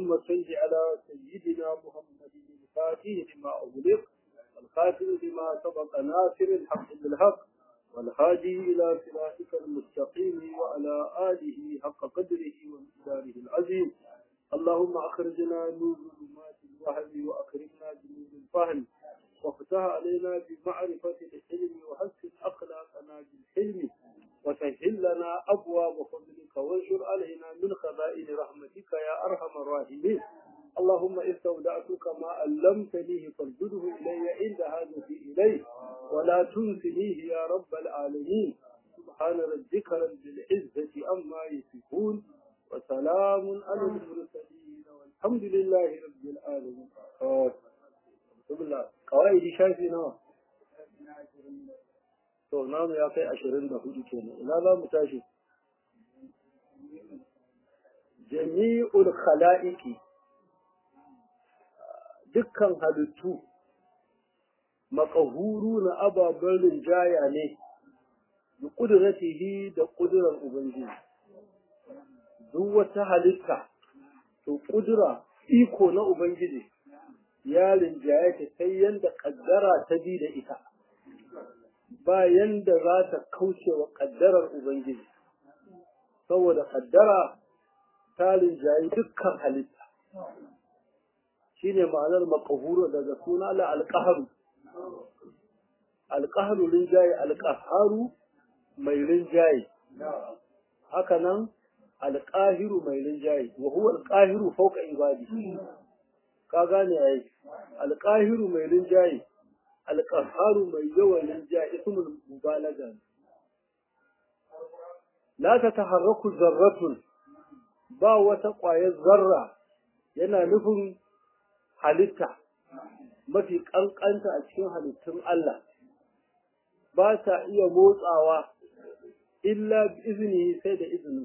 اللهم صل على سيدنا محمد الفاتح لما أغلق الخاتم لما سبق ناصر الحق بالحق والهادي إلى صراطك المستقيم وعلى آله حق قدره ومقداره العظيم اللهم أخرجنا من ظلمات الوهم وأكرمنا بنور الفهم وافتح علينا بمعرفة العلم وحسن أخلاقنا بالحلم وسهل لنا أبواب فضلك وانشر علينا من خزائن رحمتك يا أرحم الراحمين اللهم استودعتك ما علمتنيه فارجده إلي عند حاجتي إليه ولا تنسنيه يا رب العالمين سبحان ربك رب العزة عما يصفون وسلام على المرسلين والحمد لله رب العالمين بسم الله قواعد شافي نوع to namu ya kai ashirin da hudu kenan ina za mu tashi jami'ul khala'iqi dukkan halittu makahuru na ababen rinjaya ne da ƙuduratihi da ƙudurar ubangiji duk wata halitta to ƙudura iko na ubangiji ya rinjaye ta sai yanda ƙaddara ta bi da ita ba yanda za ta kauce wa ƙaddarar ubangiji saboda ƙaddara ta rinjaye dukkan halitta shine ma'anar makahuru daga suna la alƙaharu alƙaharu rinjaye alƙaharu mai rinjaye haka nan alƙahiru mai rinjaye wa huwa alƙahiru fauka ibadi ka gane yayi alƙahiru mai rinjaye alƙaharu mai yawan rinjaye ismul mubalaga la ta taharraku zarratun ba wata ƙwayar zarra yana nufin halitta mafi ƙanƙanta a cikin halittun Allah ba ta iya motsawa illa izini sai da izinin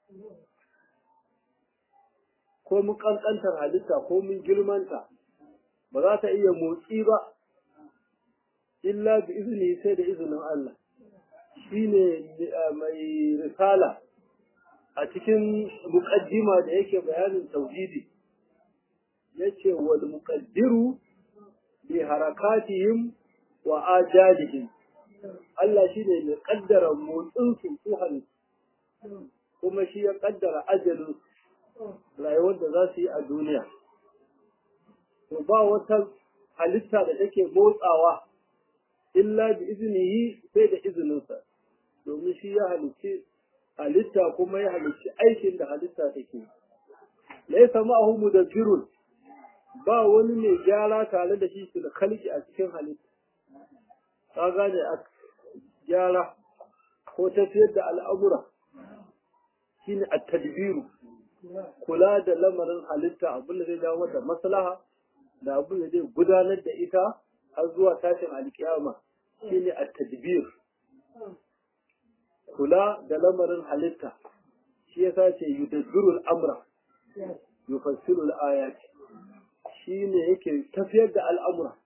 ko mun ƙanƙantar halitta ko mun girmanta ba za ta iya motsi ba illa bi izini sai da izinin Allah shi ne mai risala a cikin muƙaddima da yake bayanin tauhidi yace wal muqaddiru bi harakatihim wa ajalihim Allah shine mai kaddara motsin su su halittu kuma shi ya kaddara ajalin rayuwar da za su yi a duniya to ba wata halitta da take motsawa illa bi iznihi sai da izininsa domin shi ya halicci halitta kuma ya halicci aikin da halitta take laysa ma'ahu mudabbirun ba wani mai gyara tare da shi su da kalki a cikin halitta ka gane a gyara ko tafiyar da al'amura shine a tadbiru kula da lamarin halitta abin da zai dawo mata maslaha da abin da zai gudanar da ita har zuwa tashin alkiyama shine a tadbir kula da lamarin halitta shi yasa ce yudabbiru al'amra yufassiru al'ayati shi ne yake tafiyar da al'amura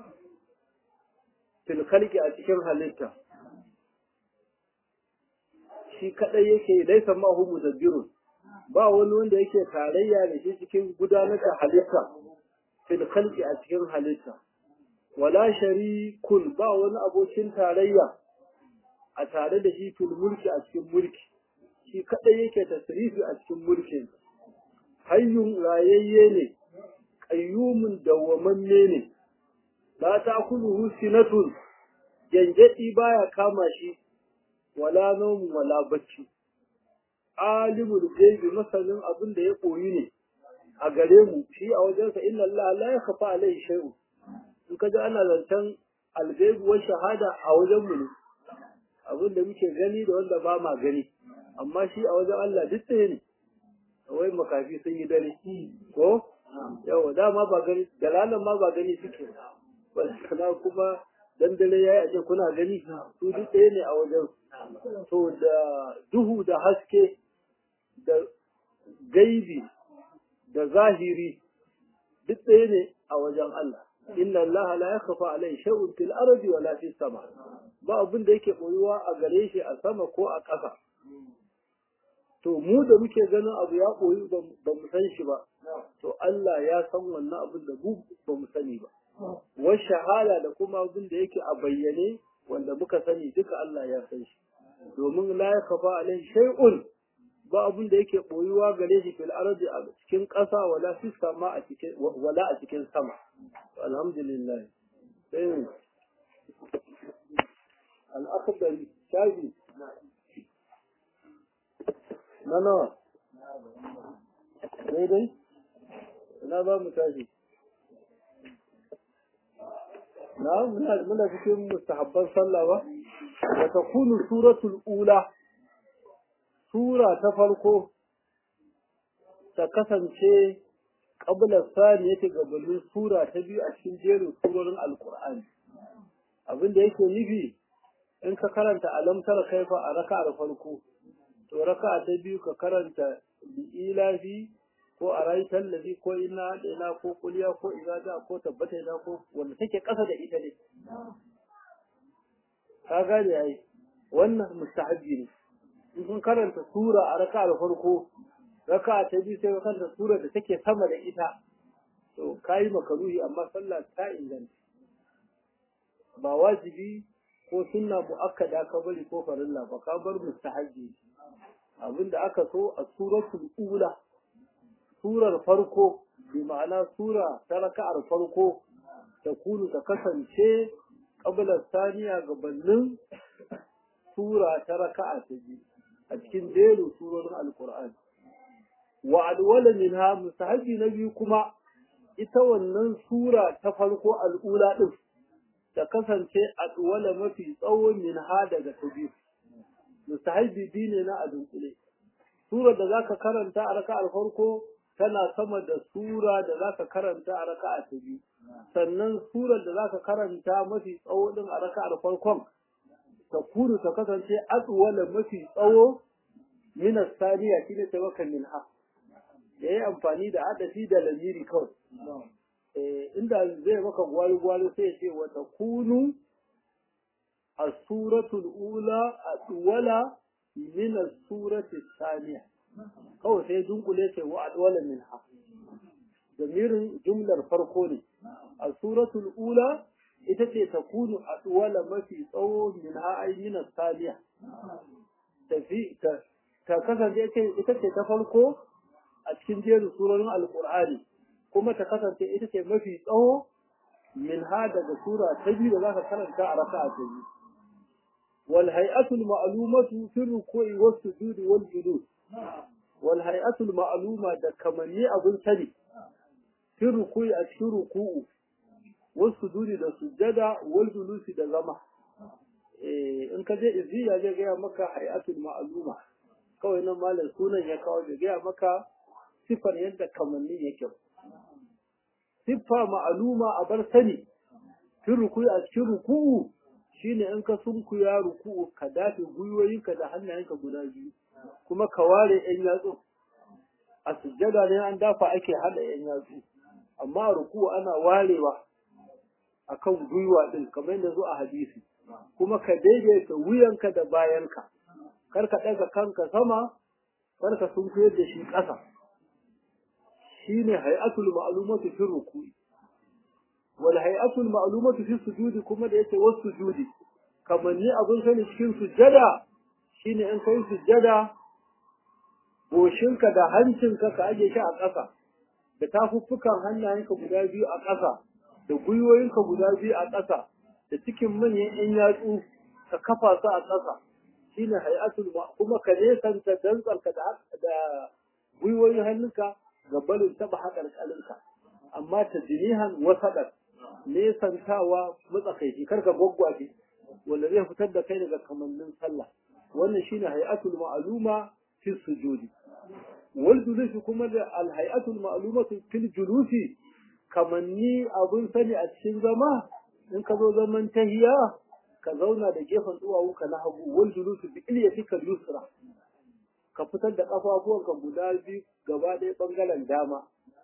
filkalki a cikin halitta shi kaɗai yake laisa mahu mudabbirun ba wani wanda yake tarayya da shi cikin gudanar da halitta filkalki a cikin halitta wala sharikun ba wani abokin tarayya a tare da shi fil mulki a cikin mulki shi kaɗai yake tasrifi a cikin mulkin hayyun rayayye ne qayyumun dawwamanne ne la ta'kuluhu sinatun gangadi baya kama shi wala nawm wala bacci alimul ghaibi masanin abin da ya koyi ne a gare mu shi a wajensa inna Allah la yakhfa alaihi shay'un in kaji ana zancen alghaibi wa shahada a wajen mu ne abin da muke gani da wanda ba ma gani amma shi a wajen Allah duk ɗaya ne wai makafi sun yi dare ko yawa dama ba gani dalalan ma ba gani suke sana kuma dan dare yayi aje kuna gani su duk ɗaya ne a wajen to da duhu da haske da gaibi da zahiri duk ɗaya ne a wajen Allah inna Allah la yakhfa alayhi shay'un fil ardi wala fis sama ba abin da yake boyuwa a gare shi a sama ko a ƙasa to mu da muke ganin abu ya koyi ba mu san shi ba to Allah ya san wannan abin da mu ba mu sani ba wa shahada da kuma abin da yake a bayyane wanda muka sani duka Allah ya san shi domin la yakfa alai shay'un ba abin da yake boyuwa gare shi fil ardi a cikin ƙasa wala fi sama a cikin wala a cikin sama alhamdulillah sai al-akhdari shafi na nawa daidai ina za mu tashi na muna muna cikin mustahabban sallah ba wa takunu suratul ula sura ta farko ta kasance qabla sani yake gabanin sura ta biyu a cikin jerin surorin alqur'ani abin da yake nufi in ka karanta alam tara kaifa a raka'ar farko to raka'a ta biyu ka karanta bi'ilafi ko a rayutar lazi ko ina ina ko kuliya ko izaja ko tabbata ina ko wanda take ƙasa da ita ne ka gane ai wannan mustahabbi ne in kun karanta sura a raka'ar farko raka'a ta biyu sai ka karanta sura da take sama da ita to kayi makaruhi amma sallah ta inganta ba wajibi ko sunna muakkada ka bari ko farilla ba ka bar mustahabbi abinda aka so a suratul ula surar farko bi ma'ana sura ta raka'ar farko ta kunu ta kasance qabla saniya gabanin sura ta raka'a ta biyu a cikin jerin surorin alqur'ani wa alwala minha mustahabi na biyu kuma ita wannan sura ta farko al'ula din ta kasance alwala mafi tsawon minha daga ta biyu mustahabi biyu ne na a dunkule surar da zaka karanta a raka'ar farko tana sama da sura da zaka karanta a raka'a ta biyu sannan surar da zaka karanta mafi tsawo din a raka'ar farkon ta kuru ta kasance atwala mafi tsawo min as-saniya shine tawakkal minha yayi amfani da adafi da lamiri kawai eh inda zai maka gwari gwari sai ya ce wa takunu as-suratul ula atwala min as-surati as-saniya kawai sai dunkule ce wa adwala minha damirin jumlar farko ne a suratul ula ita ce ta kunu adwala mafi tsawo minha ay min saliya tafi ta ta kasance ita ce ta farko a cikin jerin surorin alqur'ani kuma ta kasance ita ce mafi tsawo minha daga sura ta biyu da zaka karanta a raka'a ta biyu wal hay'atul ma'lumatu fi ruku'i was sujudi wal julus wal hay'atul ma'luma da kamanni abun sani fi ruku'i a cikin ruku'u wasu sujudi da sujjada wal julusi da zama eh in ka je iziya zai gaya maka hay'atul ma'luma kawai nan malam sunan ya kawo zai gaya maka sifar yadda kamanni yake siffa ma'luma a bar sani fi ruku'i a cikin ruku'u shine in ka sunkuya ruku'u ka dafe gwiwoyinka da hannayenka guda biyu kuma ka ware ‘yan yatsu, a sujjada ne an dafa ake haɗa ‘yan yatsu, amma ruku ana warewa a kan gwiwa ɗin kamar yadda zo a hadisi, kuma ka daidaita wuyanka da bayanka, kar ka ɗaga kanka sama, kar ka sun da shi ƙasa. Shi ne hay'atul ma'alumatu fi ruku. Wal hay'atul ma'alumatu fi sujudi kuma da yake wasu sujudi, kamar ni abin sani cikin sujjada shine in kai sujjada goshinka da hancinka ka aje shi a ƙasa da tafuffukan hannayenka guda biyu a ƙasa da gwiwoyinka guda biyu a ƙasa da cikin manyan ƴan yatsu ka kafa su a ƙasa shine hay'atul kuma ka nesanta dantsarka da da gwiwoyin hannunka ga barin taɓa haƙarƙarinka amma ta jinihan wasaɗar nesantawa matsakaici karka gwaggwaje wanda zai fitar da kai daga kamannin sallah wannan shine hay'atul ma'luma fi sujudi wal julusi kuma da al hay'atul ma'lumatu fil julusi kamanni abun sani a cikin zama in ka zo zaman tahiya ka zauna da gefen duwawunka na hagu wal julusi bi ilyatika yusra ka fitar da kafafuwanka guda biyu gaba ɗaya bangaren dama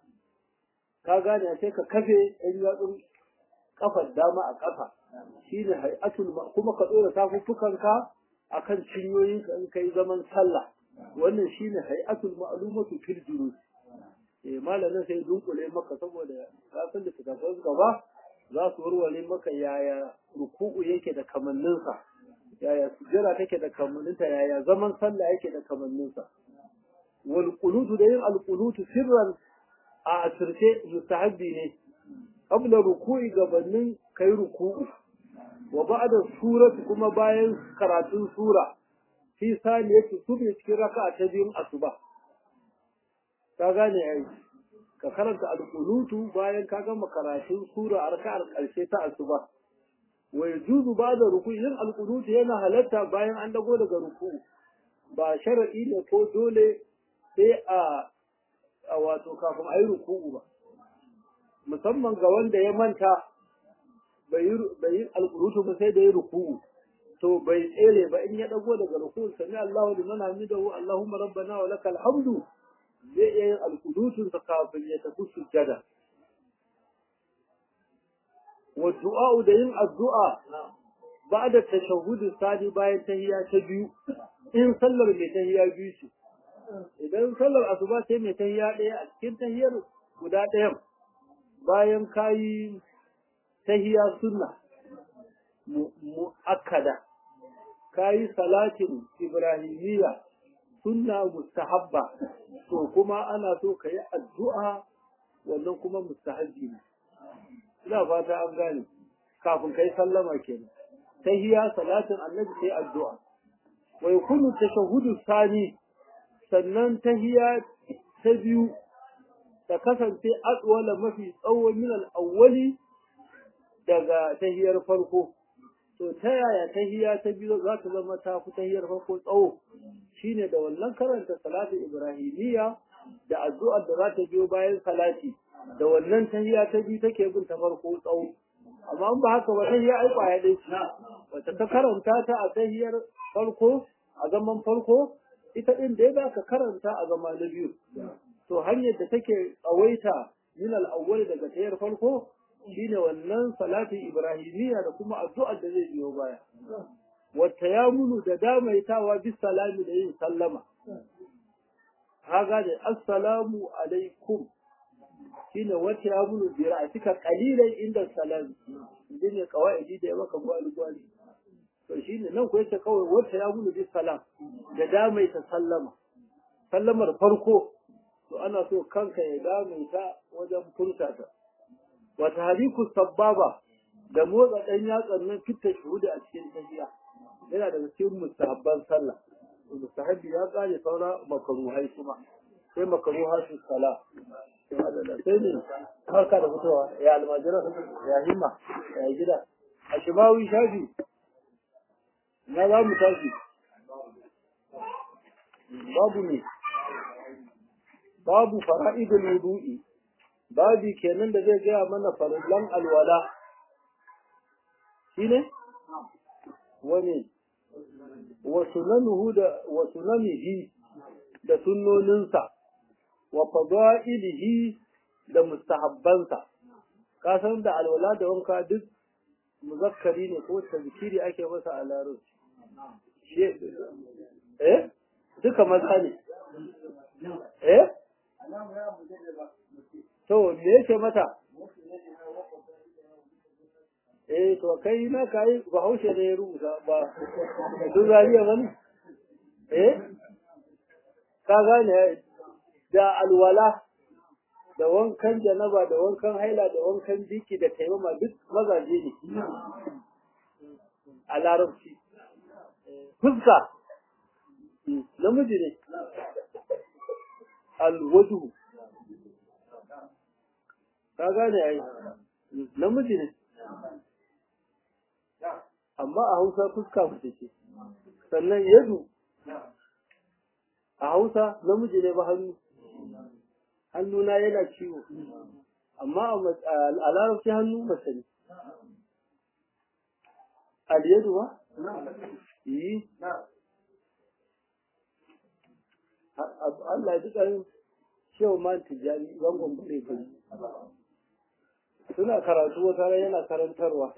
ka gane sai ka kafe ɗan yatsun kafar dama a ƙasa shine hay'atul kuma ka ɗora tafuffukanka akan cinyoyinka in kai zaman sallah wannan shine hay'atul ma'lumatu fil julus eh malamin sai dunkule maka saboda ka san da tafsirin gaba za su warware maka yaya ruku'u yake da kamanninsa yaya sujjara take da kamanninta yaya zaman sallah yake da kamanninsa wal qunutu da yin al qunutu sirran a asirce mustahabbi ne qabla ruku'i gabanin kai ruku'u wa ba'da surati kuma bayan karatun sura fi saniyati subhi cikin raka'a ta biyun asuba ka gane ai ka karanta al-qunutu bayan ka gama karatun sura a raka'ar karshe ta asuba wa yajuzu ba'da ruku'i yin al-qunutu yana halatta bayan an dago daga ruku'u ba sharadi ne ko dole sai a a wato kafin ayi ruku'u ba musamman ga wanda ya manta bai yi alƙurutu ba sai da ya ruku'u to bai tsere ba in ya dago daga ruku'u sami Allahu liman hamidahu Allahumma rabbana wa lakal hamdu zai iya yin alƙurutun sa kafin ya tafi sujjada wa du'a da yin addu'a ba'da tashahhud sadi bayan tahiyya ta biyu in sallar mai tahiyya biyu ce idan sallar asuba sai mai tahiyya ɗaya a cikin tahiyyar guda ɗayan bayan kayi tahiya sunna mu'akkada kayi salatin ibrahimiyya sunna mustahabba to kuma ana so ka yi addu'a wannan kuma mustahabbi ne ina fata an gane kafin kai sallama kenan tahiya salatin annabi sai addu'a wa yakunu tashahhudu sani sannan tahiya ta biyu ta kasance adwala mafi tsawo min al-awwali daga tahiyar farko to ta yaya tahiya ta biyu za ta zama ta fi tahiyar farko tsawo shine da wannan karanta salatu ibrahimiyya da addu'ar da za ta biyo bayan salati da wannan tahiya ta biyu take bin ta farko tsawo amma in ba haka ba tahiya ai kwaya dai wata ta karanta ta a tahiyar farko a zaman farko ita din da ya ka karanta a zama na biyu to hanyar da take tsawaita min al-awwal daga tahiyar farko shine wannan salatin ibrahimiyya da kuma addu'ar da zai biyo baya wata ya munu da damaitawa bis salami da yin sallama haga da assalamu alaikum shine wata ya munu bi ra'atika qalilan inda salami shine kawaidi da ya maka gwali gwali to shine nan ko yace kawai wata ya munu bis salam da damaita sallama sallamar farko to ana so kanka ya damaita wajen furta ta wata haliku sababa da motsa ɗan yatsan nan fitta shuhuda a cikin tafiya yana daga cikin mustahabban sallah mustahabbi ya kare saura makaruhai kuma sai makaruha su sala sai ne harka da fitowa ya almajira ya himma ya gida a shimawi shafi na za mu tashi babu ne babu fara'idul wudu'i babi kenan da zai gaya mana farillan alwala shine wani wa sunanuhu da wa sunanihi da sunnoninsa wa fadailihi da mustahabbansa ka san da alwala da wanka duk muzakkari ne ko tazkiri ake masa a larabci eh duka maza ne eh to me yake mata eh to kai na kai bahaushe da ya rubuta ba duk zariya bane eh ka gane da alwala da wankan janaba da wankan haila da wankan jiki da taimama duk mazaje ne a larabci fuska namiji ne alwaju ka gane ai namiji ne amma a hausa fuska mace ce sannan yadu a hausa namiji ne ba hannu hannuna yana ciwo amma a larabci hannu mace ne aliyadu ba? yi Allah ya ji ƙarin shewa man tijjani zangon bare bari suna karatu wata yana karantarwa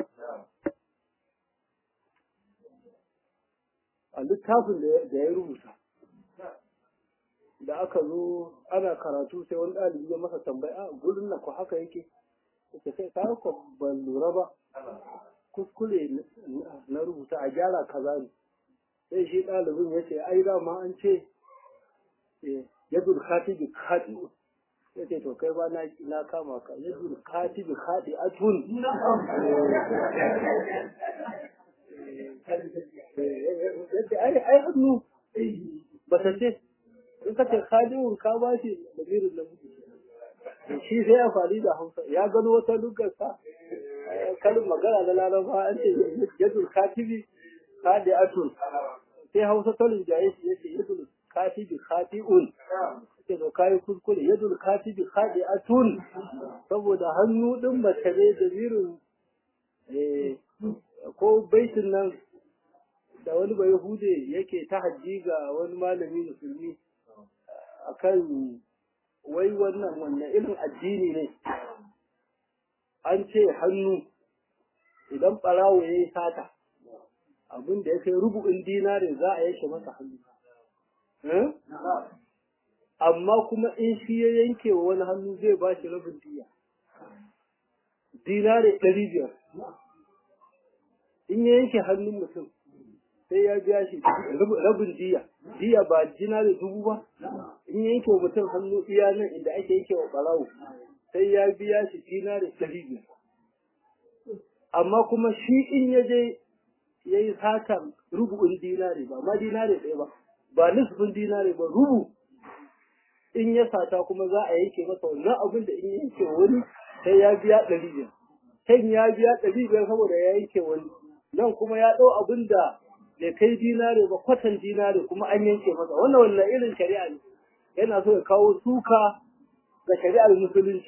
a littafin da ya rubuta da aka aka zo ana karatu sai wani ɗalibi ya masa tambaya a gurin nan ko haka yake yake sai ka ko ban lura ba kuskure na rubuta a gyara kaza ne sai shi ɗalibin ya ce ai dama an ce yadul khatibi khati'u ya ce to kai ba na kama ka yadul khatibi khati'atun yace ai ai hannu ba ta ce in ka ce khadi'un ka ba shi da birin da mutu shi sai amfani da hausa ya gano wata lugarsa kalin magana na laraba an ce yadul khatibi khadi'atun sai hausa ta linjaye shi yace yadul katibi khati'un sai da kai kuskure yadul katibi khadi'atun saboda hannu din mace ne da birin eh ko baitin nan da wani bai hude yake ta hajji ga wani malami musulmi akan wai wannan wannan irin addini ne an ce hannu idan ɓarawo ya yi sata abin da ya kai rubu'in dinare za a yanke masa hannu amma kuma in shi ya yanke wa wani hannu zai ba shi rabin diya dinare ɗari biyar in ya yanke hannun mutum sai ya biya shi rabin diya diya ba dinare dubu ba in ya yanke wa mutum hannu iya nan inda ake yanke wa ɓarawo sai ya biya shi dinare ɗari biyar amma kuma shi in ya je ya yi satan rubu'in dinare ba ma dinare ɗaya ba ba nisfin dinare ba rubu in ya sata kuma za a yanke masa wannan abin da in ya yanke wani sai ya biya ɗari biyar kan ya biya ɗari biyar saboda ya yanke wani nan kuma ya ɗau abin da bai kai dinare ba kwatan dinare kuma an yanke masa wannan wannan irin shari'a ne yana so ya kawo suka ga shari'ar musulunci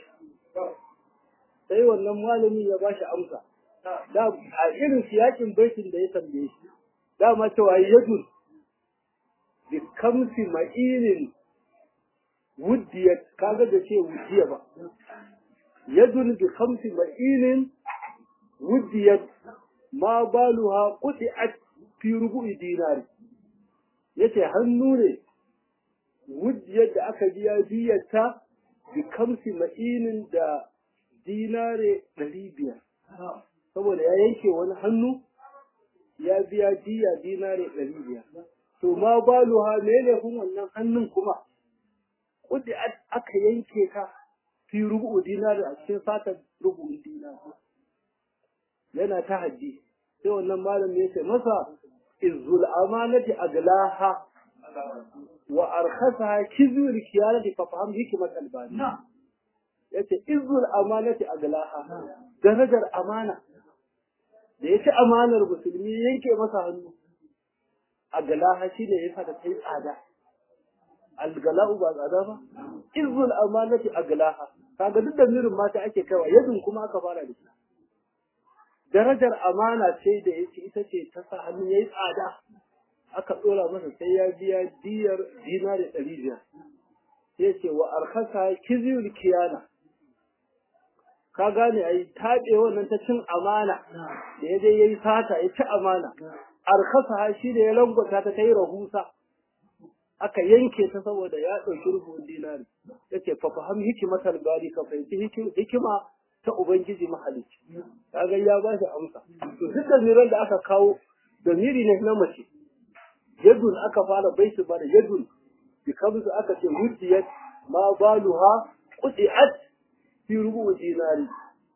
sai wannan malami ya ba shi amsa da a irin siyakin baitin da ya tambaye shi dama cewa yadun bi kamsi ma'inin wuddiyat kaga da ce wuddiya ba yadun bi kamsi ma'inin wuddiyat ma baluha quti'at fi rubu'i dinari yace hannu ne wuddiyar da aka biya biyarta bi kamsi ma'inin da dinare ɗari biyar saboda ya yanke wani hannu ya biya diya dinare ɗari biyar to ma baluha me ne kun wannan hannun kuma kudi aka yanke ka fi rubu'u dinari a cikin satan rubu'un dinari yana ta haddi sai wannan malam ya ce masa izul amanati aglaha wa arkhasaha kizul kiyalati fa faham hikmat albani yace izul amanati aglaha darajar amana da ya ci amanar musulmi yanke masa hannu a galaha shi ne ya sa ta yi tsada algala'u ba tsada ba izul amanati a galaha kaga duk da mirin mata ake kaiwa yadin kuma aka fara da shi darajar amana ce da ya ci ita ce ta sa hannu ya yi tsada aka tsora masa sai ya biya diyar dinari ɗari biyar sai ce wa arkasa kiziyul kiyana ka gane ai taɓe wannan ta cin amana da ya je ya yi sata ya ci amana arkasa shi da ya langwata ta ta yi rahusa aka yanke ta saboda ya ɗauki rubun dinari ya ce fa fahim hikimatar gari ka fahimci hikima ta ubangiji mahalicci kaga ya ba shi amsa to duk da miran da aka kawo da miri ne na mace yadun aka fara baitu ba da yadun bi kamsu aka ce hujjiyat ma baluha quti'at fi rubu dinari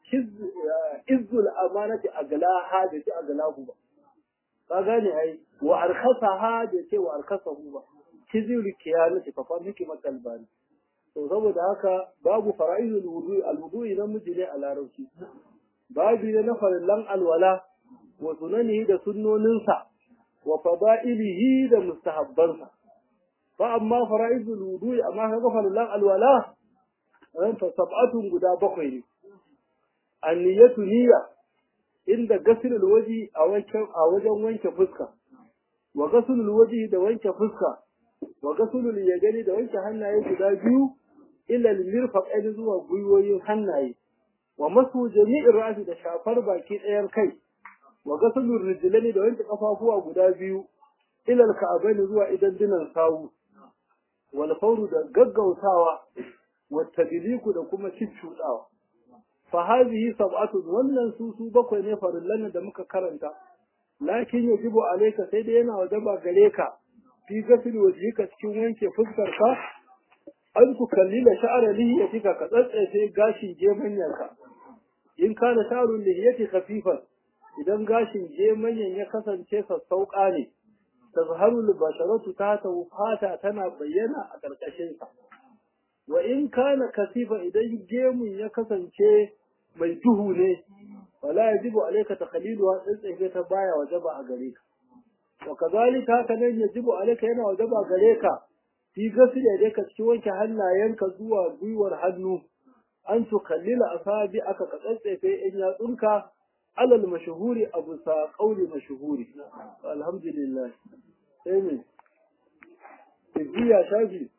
izzul amanati aglaha da ce aglahu ba ka gane ai wa arkhasaha da ce wa arkhasahu ba kizul kiyanati fa fa miki makalbani to saboda haka babu fara'izul wudu alwudu idan miji ne a larabci babu ne na farillan alwala wa sunanihi da sunnoninsa wa fada'ilihi da mustahabbansa fa amma fara'izul wudu amma kaga farillan alwala ran fa sab'atun guda bakwai ne anniyatu niyya inda gasilul waji a wancan a wajen wanke fuska wa gasilul waji da wanke fuska wa gasilul yadani da wanke hannaye guda biyu ila lirfaqain zuwa gwiwoyin hannaye wa masu jami'ir ra'si da shafar baki ɗayan kai wa gasilul rijlani da wanke kafafuwa guda biyu ila alka'abaini zuwa idan dinan sawu wal fawru da gaggautawa wa tadliku da kuma ciccudawa fa hadhihi sab'atun wannan su su bakwai ne farillan da muka karanta lakin yajibu alayka sai dai yana wajaba gare ka fi gasil wajhika cikin wanke fuskar ka an ku kallila sha'ara lihiyatika ka tsatsaye gashin gemanyarka in kana sha'arun lihiyati khafifan idan gashin gemanyan ya kasance sassauƙa ne tazharu basharatu ta ta fata tana bayyana a ƙarƙashin sa wa in kana kasifa idan gemun ya kasance mai duhu ne wala yajibu alayka takhliluha tsatsaye ta baya wajaba a gare ka wa kazalika haka nan yajibu alayka yana wajaba gare ka fi gasu da ka ci wanke hannayenka zuwa gwiwar hannu an tukallila asabi aka ka tsatsefe in yatsunka alal mashhuri abu sa qauli mashhuri alhamdulillah sai me tijiya shafi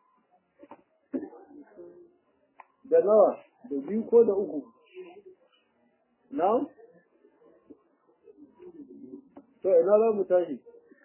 da nawa da biyu ko da uku na to ina za mu tashi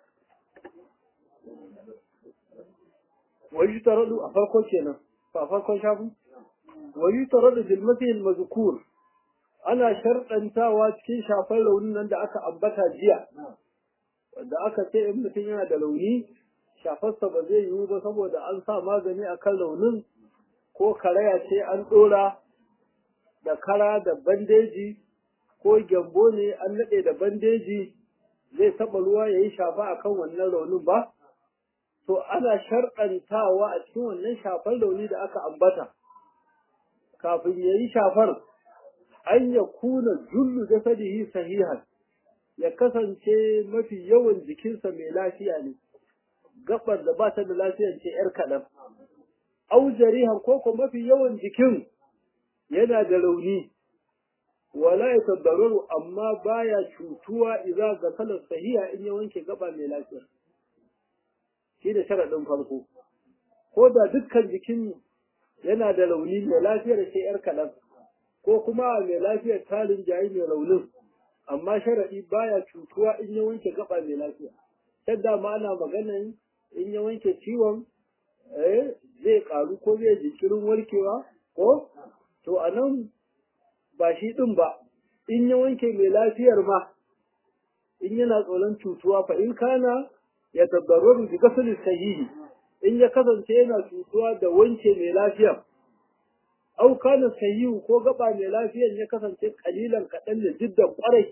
ويشترط أفرقه كنا فأفرقه شافوا ويشترط في المثل المذكور أنا شرط أنت واتكين شافا لون عند أكا أبتا جيا da aka ce in mutum yana da launi shafarsa ba zai yiwu ba saboda an sa magani a kan launin ko karaya ce an ɗora da kara da bandeji ko gyambo ne an naɗe da bandeji zai taɓa ruwa ya yi shafa a kan wannan launin ba to ana sharɗantawa a cikin wannan shafar launi da aka ambata kafin ya yi shafar an ya kuna jullu jasadihi sahihan ya kasance mafi yawan jikinsa mai lafiya ne gabar da ba ta da lafiya ce yar kaɗan au jarihan ko ko mafi yawan jikin yana da rauni wala ya tabbaru amma baya cutuwa idan ga salar sahiha in ya wanke gaba mai lafiya shi da sharaɗin farko ko da dukkan jikin yana da rauni mai lafiyar ce yar kaɗan ko kuma mai lafiyar talin jayi mai raunin amma sharaɗi baya cutuwa in ya wanke gaba mai lafiya can dama ana maganan in ya wanke ciwon zai ƙaru ko zai jinkirin warkewa ko to a nan ba shi ɗin ba in ya wanke mai lafiyar ma in yana tsoron cutuwa fa in kana ya tabbaru bi gasali sahihi in ya kasance yana cutuwa da wanke mai lafiya au kana sahihu ko gaba mai lafiyan ya kasance kalilan kaɗan da jiddan kwarai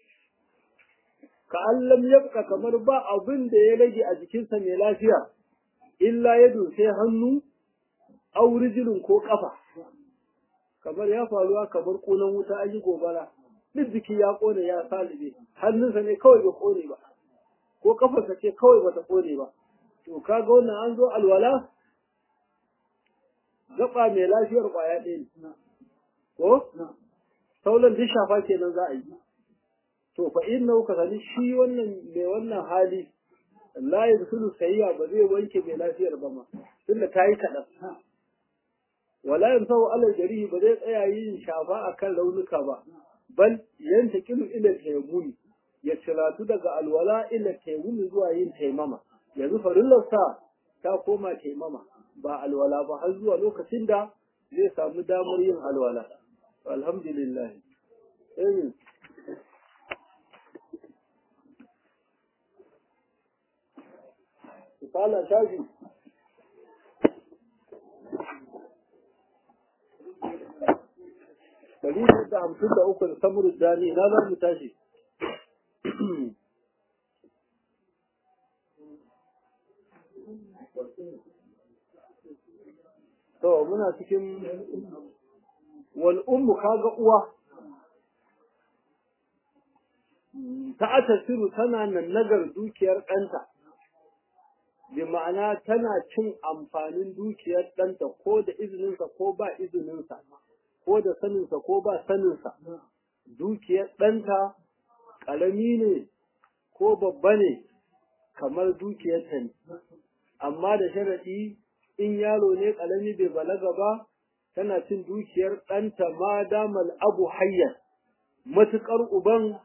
ka allam yabka kamar ba abin da ya rage a jikinsa mai lafiya illa ya sai hannu au rijilin ko kafa kamar ya faruwa kamar kunan wuta an yi gobara duk jiki ya kone ya salibe hannunsa ne kawai bai kone ba ko kafarsa ce kawai bata kone ba to kaga wannan an zo alwala gaba mai lafiyar kwaya ɗaya ne ko sauran duk shafa kenan za a yi to fa inna ka sani shi wannan mai wannan hali la yadkhulu sayya ba zai wanke mai lafiyar ba ma tunda ta yi kaɗan wala yamsahu ala jarihi ba zai tsaya yin shafa akan raunuka ba bal yantakilu ila tayammumi ya ciratu daga alwala ila tayammumi zuwa yin taimama yanzu farillarsa ta koma taimama ba alwala ba har zuwa lokacin da zai samu damar yin alwala alhamdulillah amin Kala shafi Dari da hamsin da uku da samurin dani na za mu tashi. To muna cikin wal ummu kaga uwa ta atasiru tana nan nagar dukiyar ɗanta bi ma'ana tana cin amfanin dukiyar ɗanta ko da izininsa ko ba izininsa ko da saninsa ko ba saninsa dukiyar ɗanta ƙarami ne ko babba ne kamar dukiyarta ne amma da sharaɗi in yaro ne ƙarami bai balaga ba tana cin dukiyar ɗanta ma damal abu hayyar matuƙar uban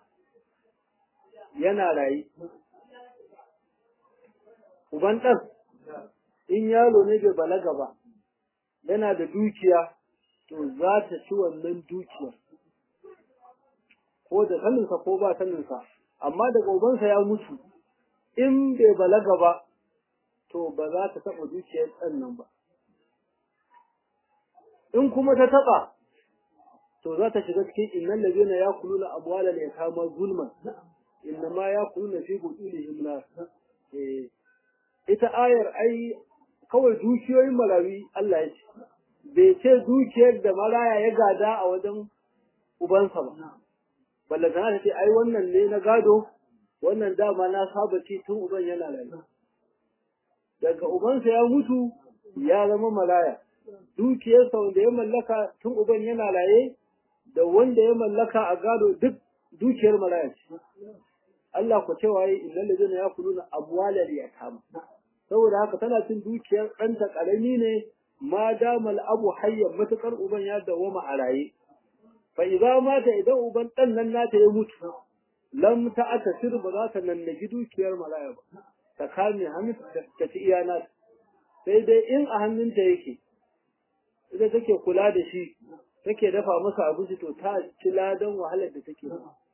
yana rayu uban ɗan in yaro ne bai balaga ba yana da dukiya to za ta ci wannan dukiyar ko da saninsa ko ba saninsa amma daga ubansa ya mutu in bai balaga ba to ba za ta taɓa dukiyar ɗan nan ba in kuma ta taɓa to za ta shiga cikin innan lazina ya kuluna amwalan yatama zulman inna ma ya kuluna fi budulihim nar ita ayar ai kawai dukiyoyin malawi Allah ya ce bai ce dukiyar da maraya ya gada a wajen ubansa ba ballantana ta ce ai wannan ne na gado wannan dama na saba ci tun uban yana rayu daga ubansa ya mutu ya zama maraya dukiyarsa wanda ya mallaka tun uban yana raye da wanda ya mallaka a gado duk dukiyar maraya ce Allah ku cewa yi illal ladina yakuluna amwalal yatama saboda haka tana cin dukiyar ɗanta ƙarami ne ma damal abu hayyan matukar uban ya dawoma a raye fa idza mata idan uban ɗan nan nata ya mutu lam ta'ata sir ba za ta nannagi dukiyar maraya ba ta kame hannu ta ci iya nata sai dai in a hannunta yake ita take kula da shi take dafa masa abinci to ta ci ladan wahalar da take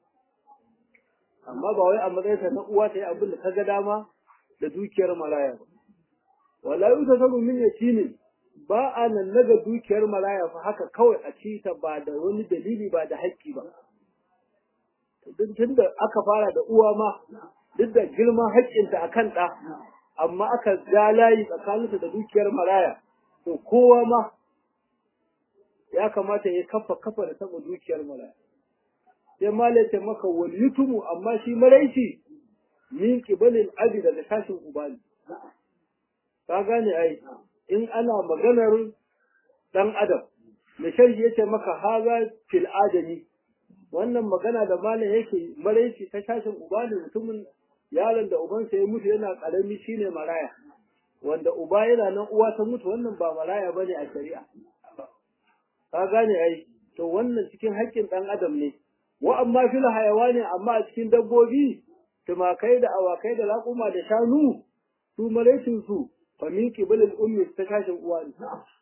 amma ba wai a matsayinta na uwa ta yi abin da ta ga dama da dukiyar maraya ba wala yi ta sabu min yatimi ba a nan naga dukiyar maraya fa haka kawai a ci ta ba da wani dalili ba da haƙƙi ba duk tun da aka fara da uwa ma duk da girman haƙƙinta a kan ɗa amma aka ja layi tsakaninta da dukiyar maraya to kowa ma ya kamata ya kafa kafa da taɓa dukiyar maraya sai malaita maka wal yutumu amma shi maraici min qibalil abi daga sashin ubani ka gane ai in ana maganar dan adam da sharhi yace maka haza fil adami wannan magana da malam yake maraici ta sashin ubani mutumin yaron da ubansa ya mutu yana karami shine maraya wanda uba yana nan uwa ta mutu wannan ba maraya bane a shari'a ka gane ai to wannan cikin haƙƙin dan adam ne wa amma fil hayawani amma a cikin dabbobi tumakai da awakai da raƙuma da shanu su maraicin su fa min qibalil ummi ta kashin uwa ne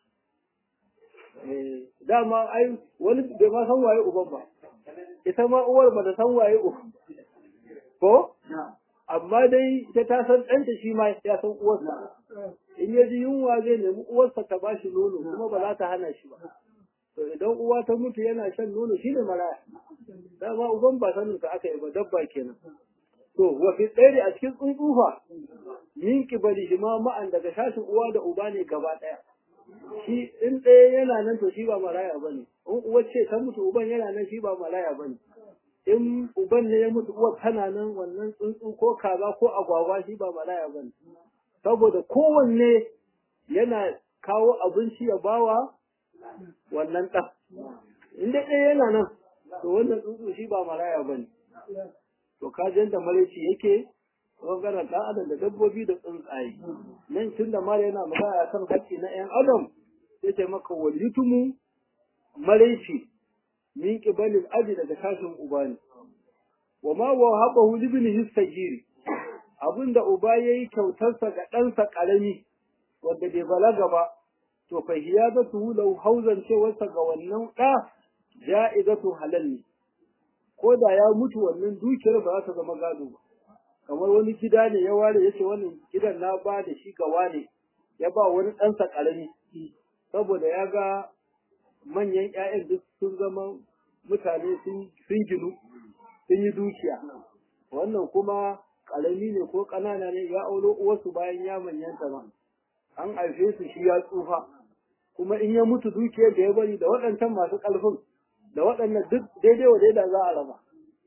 eh dama ai wani bai ma san waye uban ba ita ma uwar ba da san waye uban ko amma dai ita ta san ɗanta shi ma ya san uwarsa in ya ji yunwa zai nemi uwarsa ta ba shi nono kuma ba za ta hana shi ba to idan uwa ta mutu yana shan nono shine maraya dama uban ba sanin ka aka yi ba dabba kenan to wa fi tsari a cikin tsuntsufa min kibali shi ma ma'an daga shashin uwa da uba ne gaba ɗaya shi in ɗaya yana nan to shi ba maraya ba ne in uwa ce ta mutu uban yana nan shi ba maraya ba ne in uban ne ya mutu uwar tana nan wannan tsuntsu ko kaza ko agwagwa shi ba maraya ba ne saboda kowanne yana kawo abinci ya bawa wannan ɗan in dai ɗaya yana nan to wannan tsuntsu shi ba maraya ba ne to kajin da maraici yake ɓangaren ɗan adam da dabbobi da tsuntsaye nan tun da mara yana magana kan haƙƙi na ‘yan adam sai ce maka walitumu maraici min ƙibalin aji daga tashin uba ne wa ma wa haɓa hulibin histagiri abinda uba ya yi kyautarsa ga ɗansa ƙarami wanda bai balaga ba to fa hiyazatu lahu hauzan cewarsa ga wannan ɗa ja'izatu halal ne ko da ya mutu wannan dukiyar ba za ta zama gado ba kamar wani gida ne ya ware yace wannan gidan na ba da shi ga wane ya ba wani ɗansa ƙarami saboda ya ga manyan ƴaƴan duk sun zama mutane sun ginu sun yi dukiya wannan kuma ƙarami ne ko ƙanana ne ya aulo uwarsu bayan ya manyanta ma an haife su shi ya tsufa kuma in ya mutu dukiyar da ya bari da waɗancan masu ƙarfin da waɗannan duk daidai wa daida za a raba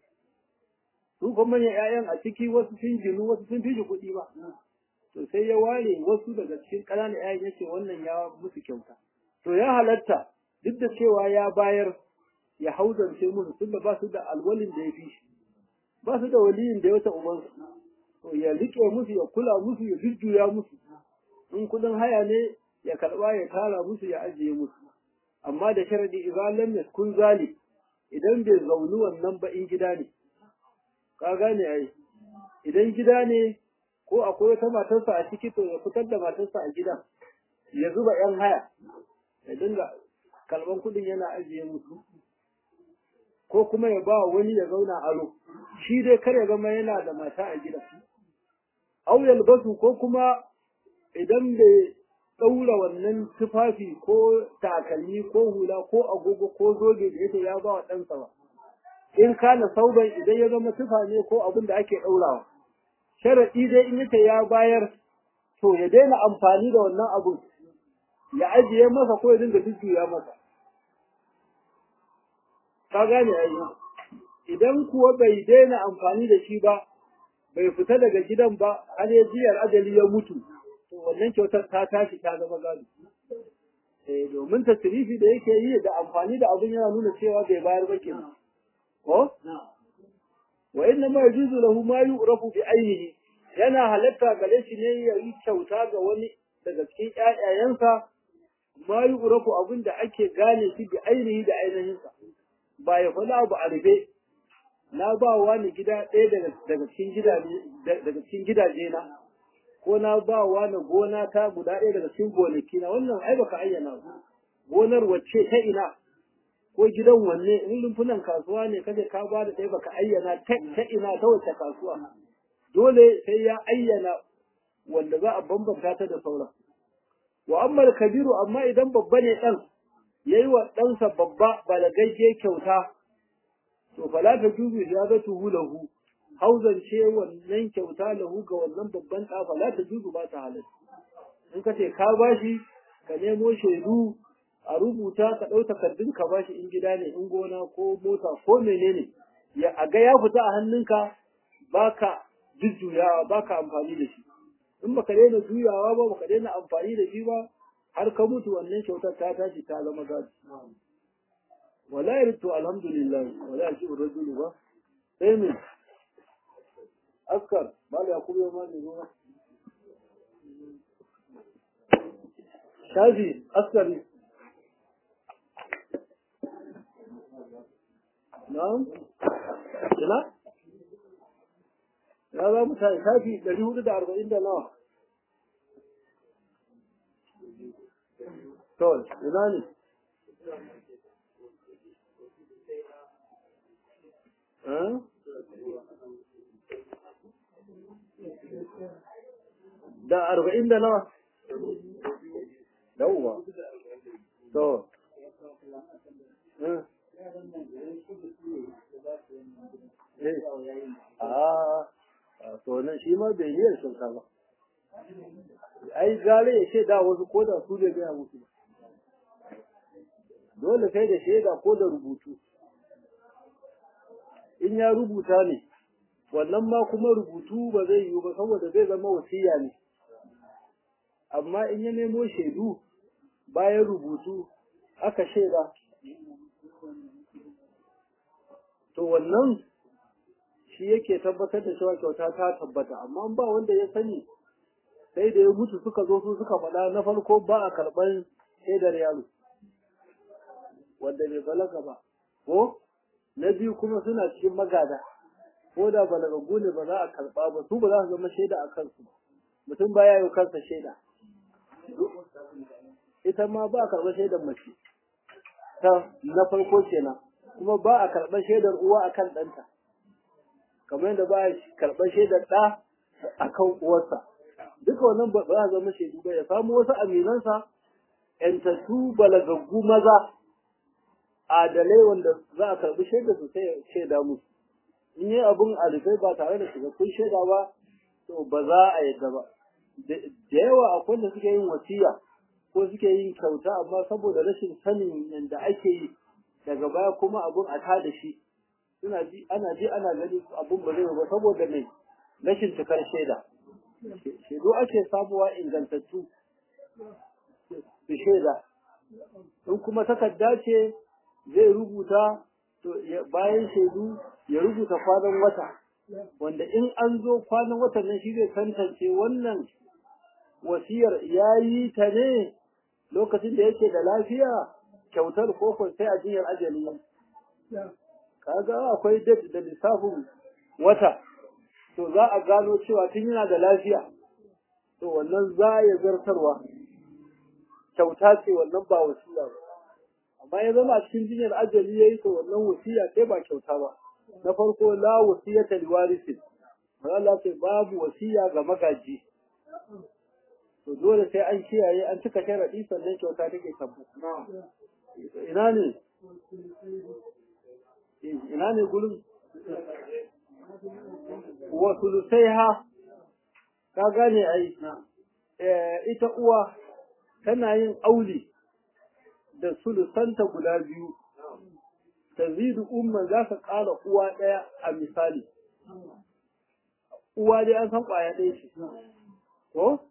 su kuma manyan 'ya'yan a ciki wasu sun ginu wasu sun fi shi kuɗi ba to sai ya ware wasu daga cikin ƙananan 'ya'yan yace wannan ya musu kyauta to ya halatta duk da cewa ya bayar ya hauzance musu tunda ba su da alwalin da ya fi shi ba su da waliyin da ya wata ubansu to ya riƙe musu ya kula musu ya jujjuya musu in kuɗin haya ne ya karɓa ya tara musu ya ajiye musu amma da sharadi idan lam yaskun zali idan bai zauni wannan ba in gida ne ka gane ai idan gida ne ko akwai wata matarsa a ciki to ya fitar da matarsa a gidan ya zuba yan haya ya dinga kalban kuɗin yana ajiye musu ko kuma ya ba wani ya zauna aro shi dai kar ya zama yana da mata a gidan au yalbasu ko kuma idan bai ɗaura wannan tufafi ko takalmi ko hula ko agogo ko zobe da yake ya ba wa ɗansa ba in kana sauban idan ya zama tufa ne ko abin da ake ɗaurawa sharaɗi dai in yace ya bayar to ya daina amfani da wannan abun ya ajiye masa ko ya dinga jujjuya masa ka gane ai idan kuwa bai daina amfani da shi ba bai fita daga gidan ba har ya jiyar ajali ya mutu to wannan kyautar ta tashi ta zama gado eh domin tasrifi da yake yi da amfani da abin yana nuna cewa bai bayar ba kenan ko wa inna ma yajuzu lahu ma yu'rafu bi ainihi yana halatta gare shi ne ya yi kyauta ga wani daga cikin ƴaƴayensa ma yu'rafu abin da ake gane shi bi ainihi da ainihinsa ba ya faɗa abu a rufe na ba wa ni gida ɗaya daga cikin gidaje daga cikin gidaje na ko na ba wa ni gona ta guda ɗaya daga cikin gonaki na wannan ai baka ayyana gonar wacce ta ina ko gidan wanne in rumfunan kasuwa ne kaje ka ba da ɗaya baka ayyana ta ina ta wacce kasuwa dole sai ya ayyana wanda za a bambanta ta da sauran wa amma kabiru amma idan babba ne ɗan yayi wa ɗansa babba balagagge kyauta to fala ta juzu ziyadatuhu lahu hauzance wannan kyauta lahu ga wannan babban ɗa fala ta juzu ba ta halatta in ka ce ka bashi ka nemo shaidu a rubuta ka ɗau takardun ka bashi in gida ne in gona ko mota ko menene ya a ga ya fita a hannunka baka jujjuyawa baka amfani da shi in baka daina juyawa ba baka daina amfani da shi ba har ka mutu wannan kyautar ta tashi ta zama gado wala yaritu alhamdulillah wala yashi rajulu ba sai me askar mala yakubu ya mali ruwa shafi askari na'am ina ya za mu tashi shafi ɗari hudu da arba'in da nawa to ina ne da arba'in da nawa yawwa to a to nan shi ma bai yi sun ba ai gare ya ce da wasu ko da su bai gaya musu ba dole sai da shaida ko da rubutu in ya rubuta ne wannan ma kuma rubutu ba zai yiwu ba saboda zai zama wasiya ne amma in ya nemo shaidu bayan rubutu aka shaida to wannan shi yake tabbatar da cewa kyauta ta tabbata amma ba wanda ya sani sai da ya mutu suka zo su suka faɗa na farko ba a karɓar shaidar yaro wanda bai balaga ba ko na biyu kuma suna cikin magada ko da balagaggu ne ba za a karɓa ba su ba za su zama shaida a kansu mutum baya yi kansa shaida ita ma ba a karɓar shaidar mace ta na farko kenan kuma ba a karɓar shaidar uwa akan ɗanta kamar yadda ba a karɓar shaidar ɗa akan uwarsa duka wannan ba za a zama shaidu ba ya samu wasu aminansa ‘yantattu balagaggu maza adalai wanda za a karɓi shaida su sai shaida musu in yi abin alifai ba tare da cikakkun shaida ba to ba za a yadda ba da yawa akwai da suke yin wasiya ko suke yin kyauta amma saboda rashin sanin yadda ake yi daga baya kuma abun a ta da shi suna ji ana ji ana gani abun ba zai ba saboda mai rashin cikar shaida shaidu ake samuwa ingantattu su shaida in kuma takarda ce zai rubuta to bayan shaidu ya rubuta kwanan wata wanda in an zo kwanan watan nan shi zai tantance wannan wasiyar ya yi ta ne lokacin da yake da lafiya kyautar koko sai a jiyar ajali kaga akwai date da lissafin wata to za a gano cewa tun yana da lafiya to wannan za ya zartarwa kyauta ce wannan ba wasiya ba amma ya zama a cikin jinyar ajali yayi to wannan wasiya ce ba kyauta ba na farko la wasiyata liwarisin Allah ce babu wasiya ga magaji to dole sai an kiyaye an cika sharadi sannan kyauta take tabbu ina ne ina ne gurin wa sulusaiha ka gane ai ita uwa tana yin auli da sulusanta guda biyu tazidu umman za ka ƙara uwa ɗaya a misali uwa dai an san ƙwaya ɗaya ce ko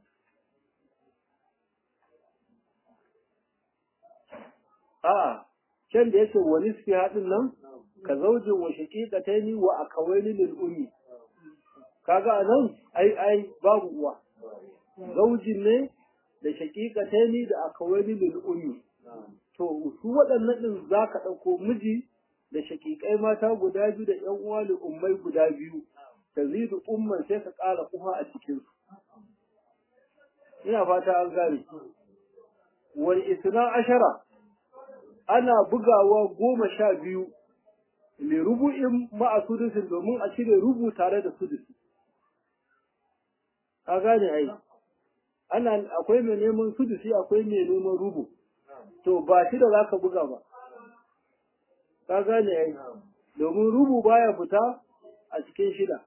a'a can da yake wa nisfi haɗin nan ka zaujin wa shaqiqataini wa akawaini lil ummi kaga anan ai ai babu uwa zaujin ne da shaqiqataini da akawaini lil ummi to su waɗannan din zaka ɗauko miji da shaqiqai mata guda biyu da ƴan uwa da ummai guda biyu tazidu umman sai ka ƙara uwa a cikin su ina fata an gane wal isna ashara ana bugawa goma sha biyu li rubu'in ma'a sudusin domin a cire rubu tare da sudusi ka gane ai ana akwai mai neman sudusi akwai mai neman rubu to ba shi da zaka buga ba ka gane ai domin rubu baya fita a cikin shida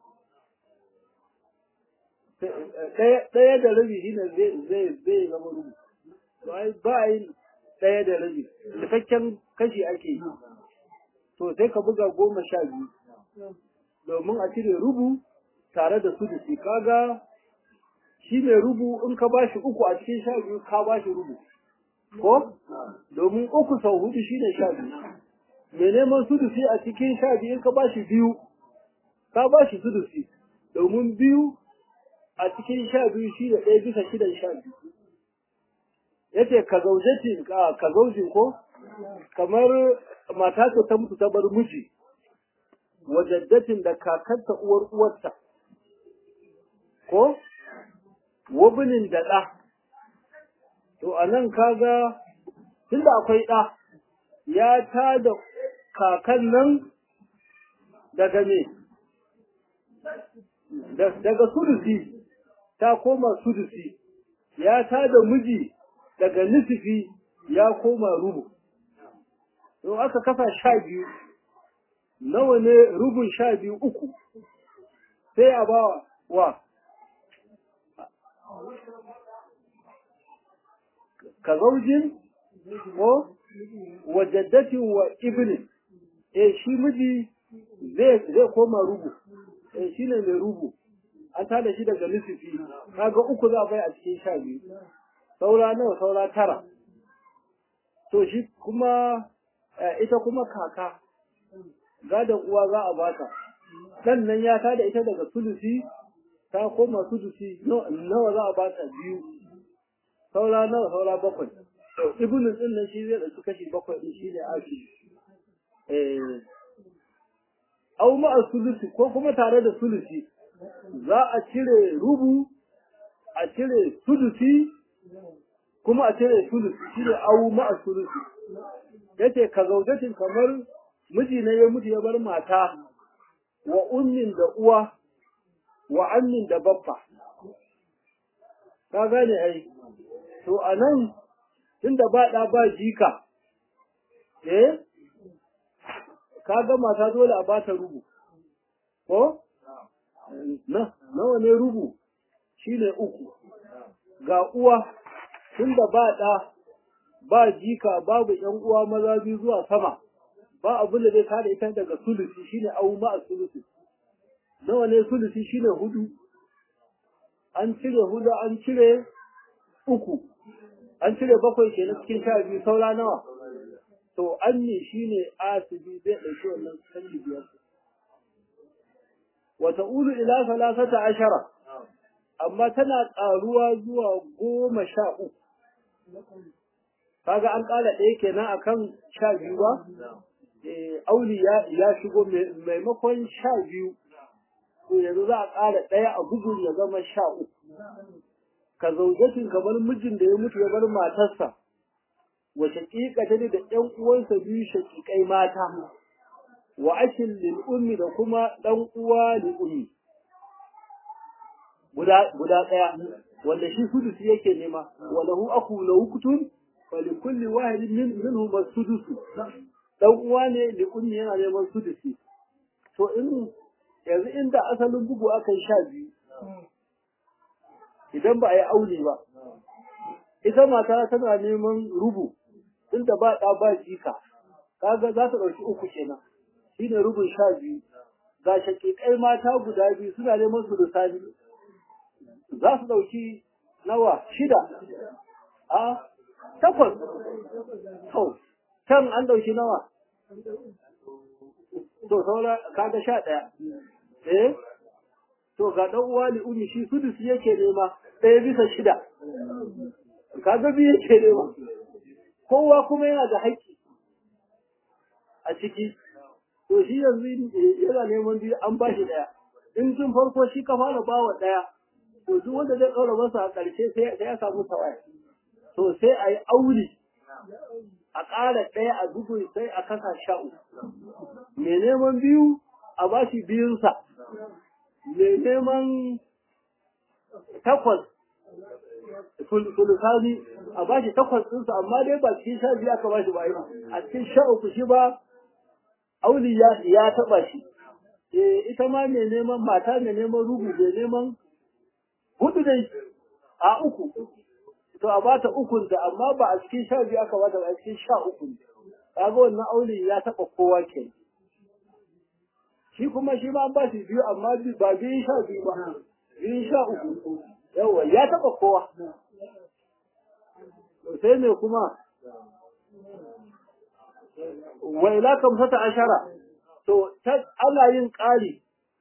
ɗaya da rabi shine zai zai zai zama rubu ba yi ɗaya da rabi cikakken kashi ake yi to sai ka buga goma sha biyu domin a cire rubu tare da su da shi kaga shi mai rubu in ka bashi uku a cikin sha biyu ka bashi rubu ko domin uku sau hudu shi ne sha biyu mai neman sudusi a cikin sha biyu in ka bashi biyu ka bashi sudusi domin biyu a cikin sha biyu shi da ɗaya bisa shidan sha biyu yace ka zaujatin ka ka zaujin ko kamar mata ce ta mutu ta bar miji wajaddatin da kakarta uwar uwarta ko wabinin da ɗa to a nan kaga tunda akwai ɗa ya ta da kakan nan daga me daga sudusi ta koma sudusi ya ta da miji daga nisifi ya koma rubu in aka kafa sha biyu nawa ne rubun sha biyu uku sai a ba wa ka zaujin ko wajaddatin wa ibnin eh shi miji zai koma rubu eh shi ne mai rubu an tada shi daga nisifi kaga uku za a bai a cikin sha biyu saura nawa saura tara to shi kuma ita kuma kaka gadon uwa za a bata dan nan ya tada ita daga sulusi ta koma sulusi nawa za a bata biyu saura nawa saura bakwai to ibnu din nan shi zai dauki kashi bakwai din shine aki eh au ma sulusi ko kuma tare da sulusi za a cire rubu a cire sulusi kuma a cire sulusi shi ne awu ma'a sulusi yace ka zaujatin kamar miji ne ya mutu ya bar mata wa ummin da uwa wa ammin da baffa ka gane ai to anan tunda ba da ba jika eh ka ga mata dole a bata rubu ko na nawa ne rubu shine uku ga uwa tunda ba ɗa ba jika babu ƴan uwa maza biyu zuwa sama ba abin da zai kada ita daga sulusi shine au ma sulusi nawa ne sulusi shine hudu an cire hudu an cire uku an cire bakwai kenan cikin sha biyu saura nawa to an ne shine asibi zai ɗauki wannan kalli biyar wa ta'ulu ila salasata ashara amma tana ƙaruwa zuwa goma sha uku kaga an ƙara ɗaya kenan akan sha biyu ba auli ya ya shigo maimakon sha biyu to yanzu za a ƙara ɗaya a bugun ya zama sha uku ka zaujatin kamar mijin da ya mutu ya bar matarsa wa shaƙiƙa ta da ƴan uwansa biyu shaƙiƙai mata wa ashin lil ummi da kuma ɗan uwa lil ummi guda guda ɗaya wanda shi sudusi yake nema wa lahu aku lahu kutun wa li kulli wahidin min minhum as-sudusu dan uwa ne li ummi yana neman sudusi to in yanzu inda asalin bugu aka yi sha biyu idan ba a yi aure ba ita mata tana neman rubu inda ba ɗa ba jika kaga za ta ɗauki uku kenan shine rubun sha biyu ga shaƙiƙai mata guda biyu suna neman su da za su ɗauki nawa shida a takwas to can an ɗauki nawa to saura kaga sha ɗaya eh to ga ɗan uwa li umi shi sudus yake nema ɗaya bisa shida kaga biyu yake nema kowa kuma yana da haƙƙi a ciki to shi yanzu yana neman biyu an ba shi ɗaya in tun farko shi ka fara bawa ɗaya to duk wanda zai ɗaura masa a ƙarshe sai ya samu tawaya to sai a yi aure a ƙara ɗaya a dubu sai a kasa sha uku mai neman biyu a ba shi biyunsa mai neman takwas sulusani a ba shi takwas ɗinsa amma dai ba cikin sha biyu aka ba shi ba a cikin sha uku shi ba auli ya taɓa shi ita ma mai neman mata mai neman rubu mai neman hudu dai a uku to a bata ukun da amma ba a cikin sha biyu aka bata ba a cikin sha uku kaga wannan aure ya taba kowa ke shi kuma shi ma an ba shi biyu amma ba biyu sha biyu ba biyu sha uku yawa ya taba kowa sai me kuma wa ila kamsata ashara to ana yin ƙari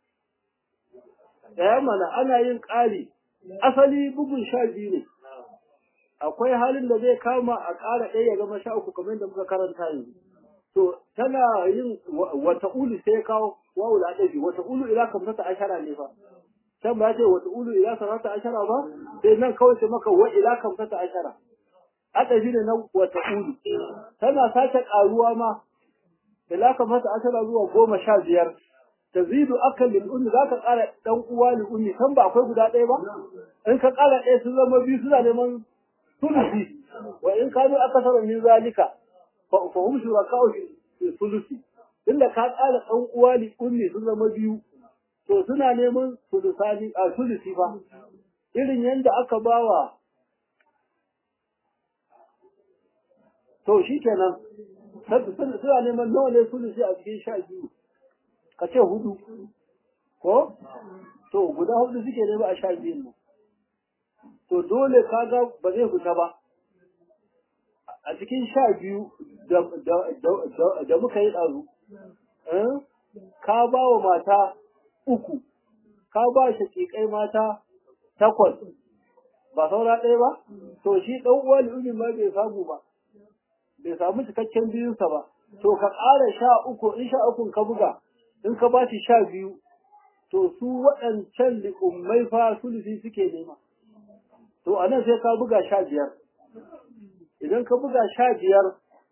da mana ana yin ƙari asali bugun sha biyu ne akwai halin da zai kama a ƙara ɗaya ya zama sha uku kamar da muka karanta yanzu to tana yin wata ulu sai kawo wawu da ɗabi wata ulu ila kamsata ashara ne fa can ba ce wata ulu ila sarata ashara ba sai nan kawai sai maka wa ila kamsata ashara adabi ne na wata ulu tana sake ƙaruwa ma ila kamsata ashara zuwa goma sha biyar tazidu akan lil ummi zaka ƙara dan uwa lil ummi kan ba akwai guda ɗaya ba in ka ƙara ɗaya sun zama biyu suna neman sulusi wa in kanu akasara min zalika fa fa hum shuraka'u fi sulusi inda ka ƙara dan uwa lil ummi sun zama biyu to suna neman sulusani a sulusi fa irin yanda aka bawa to shikenan suna neman nawa ne sulusi a cikin sha biyu ka ce hudu ko to guda hudu suke nema a sha biyun nan to dole kaga ba zai fita ba a cikin sha biyu da muka yi ɗazu ka ba wa mata uku ka ba shaƙiƙai mata takwas ba saura ɗaya ba to shi ɗan uwa li'umin ma bai samu ba bai samu cikakken biyunsa ba to ka ƙara sha uku in sha ukun ka buga in ka ba shi sha biyu to su waɗancan li'ummai fa sulusi suke nema to a nan sai ka buga sha biyar idan ka buga sha biyar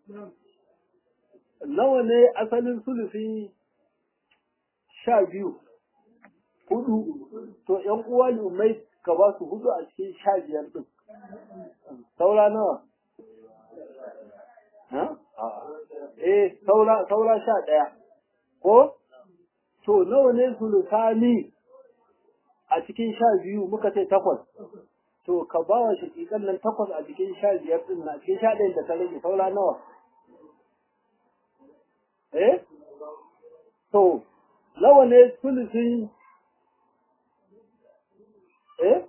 nawa ne asalin sulusi sha biyu hudu to ‘yan uwa li'ummai ka ba su hudu a cikin sha biyar ɗin saura nawa eh saura saura sha ɗaya ko to nawa ne sulusani a cikin sha biyu muka ce takwas to ka ba wa shakikan nan takwas a cikin sha biyar din na cikin sha ɗayan da ta rage saura nawa eh to nawa ne sulusin eh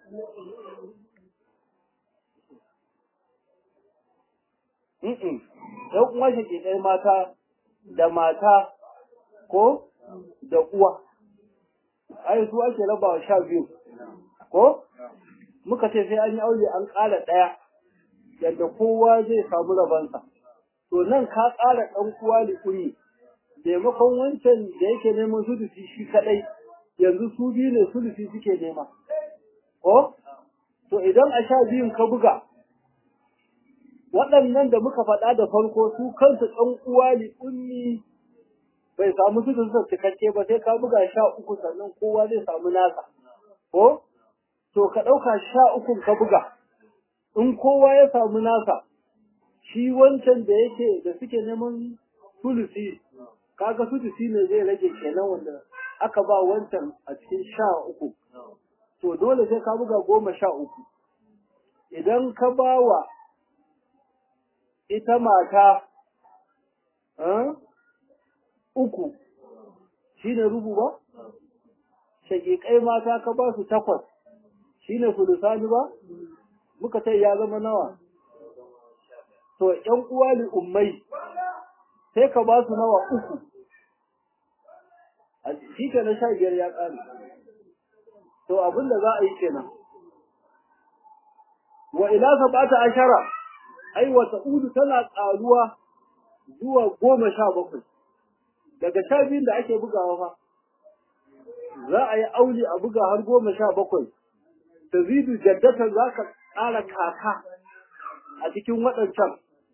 Mm-mm. ‘Yan uwa shakikai mata da mata ko da uwa, ai su ake raba wa sha biyu, ko? Muka ce sai an yi aure an ƙara ɗaya, yadda kowa zai samu rabansa. To nan ka ƙara ɗan uwa da ƙuri, maimakon wancan da yake neman su da shi kaɗai, yanzu su biyu ne sulusi suke nema ko to idan a sha biyun ka buga waɗannan da muka faɗa da farko su kansu ɗan uwa li ummi bai samu su da cikakke ba sai ka buga sha uku sannan kowa zai samu nasa ko to ka ɗauka sha ukun ka buga in kowa ya samu nasa shi wancan da yake da suke neman sulusi kaga sulusi ne zai rage kenan wanda aka ba wancan a cikin sha uku to dole sai ka buga goma sha uku idan ka ba wa ita mata uku shi ne rubu ba? shaƙiƙai mata ka ba su takwas shi ne sulusani ba? muka ce ya zama nawa to ‘yan uwa li ummai sai ka ba su nawa uku a shi ke na sha biyar ya ƙare to abin da za a yi kenan wa ila sabata ashara ai wata udu tana ƙaruwa zuwa goma sha bakwai daga sha biyun da ake bugawa fa za a yi auli a buga har goma sha bakwai ta zidu jaddata za ka ƙara kaka a cikin waɗancan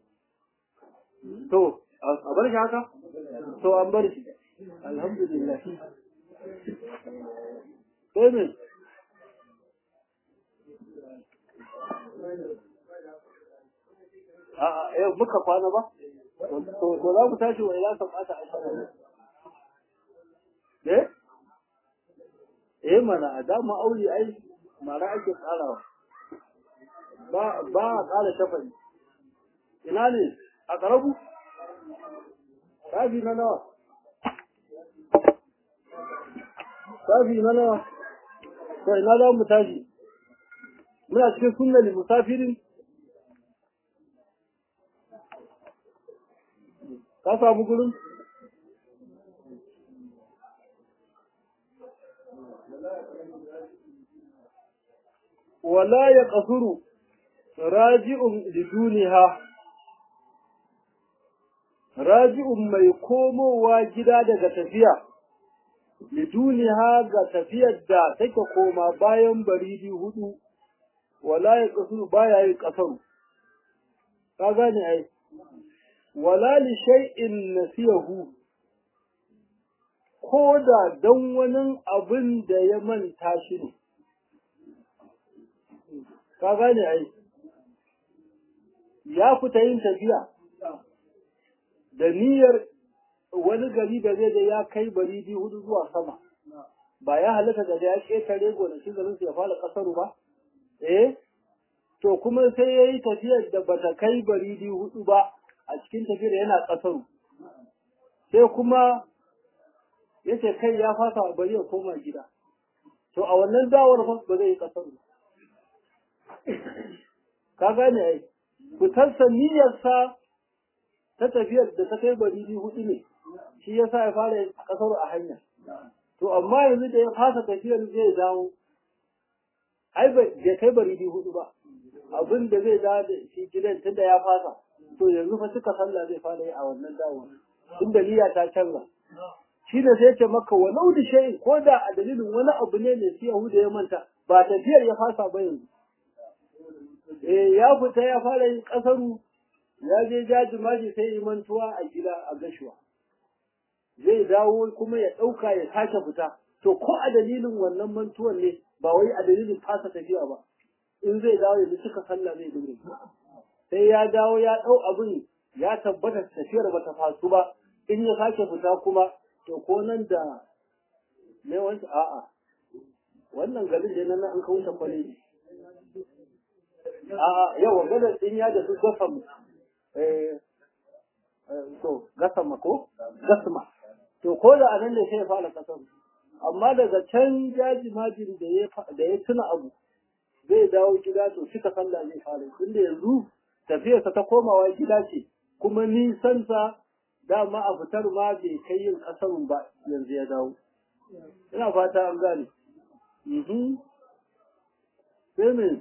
to a bar shi haka to an bar shi alhamdulillah sai ne a'a yau muka kwana ba to za mu tashi wa ila sabata a shara eh eh mana a dama aure ai mara ake tsarawa ba ba a tsara shafari ina ne a karabu safi na nawa safi na nawa to ina za mu tashi muna cikin sunnali musafirin ka samu gurin wala ya kasuru raji'un liduniha raji'un mai komowa gida daga tafiya liduniha ga tafiyar da take koma bayan baridi hudu wala ya kasuru baya yin kasaru ka gane ai wala li shay'in nasiyahu ko da dan wani abin da ya manta shi ne ka gane ai ya fita yin tafiya da niyyar wani gari da zai da ya kai baridi hudu zuwa sama ba ya halatta da ya ƙetare gonakin garin su ya fara ƙasaru ba eh to kuma sai ya yi tafiyar da bata kai baridi hudu ba a cikin tafiyar yana ƙasaru sai kuma ya ce kai ya fasa bari ya koma gida to a wannan dawar fa ba zai yi ƙasaru ka gane ai fitarsa niyyarsa ta tafiyar da ta kai baridi hudu ne shi ya sa ya fara yin ƙasaru a hanya to amma yanzu da ya fasa tafiyar zai dawo ai bai kai baridi hudu ba abin da zai dawo da shi gidan tunda ya fasa to yanzu fa suka sallah zai fara yi a wannan dawo tunda niyya ta canza shi da sai ce maka walau da shay ko da a dalilin wani abu ne ne sai Yahuda ya manta ba tafiyar ya fasa ba yanzu eh ya fita ya fara yin kasaru ya je jaji maji sai yi mantuwa a gida a gashuwa zai dawo kuma ya ɗauka ya sake fita to ko a dalilin wannan mantuwan ne ba wai a dalilin fasa tafiya ba in zai dawo yanzu suka sallah zai dinga sai ya dawo ya ɗau abin ya tabbata tafiyar ba ta fasu ba in ya sake fita kuma to ko nan da me wanda a'a wannan garin da nan an kawo ta kwale a'a yawa gadar din ya da su gasam eh to gasama ko gasma to ko da anan ne sai ya fara kasar amma daga can jaji majin da ya da ya tuna abu zai dawo gida to suka sallah zai fara tunda yanzu tafiyarsa ta komawa gida ce kuma nisansa dama a fitar ma bai kai yin kasarun ba yanzu ya dawo ina fata an gane sai me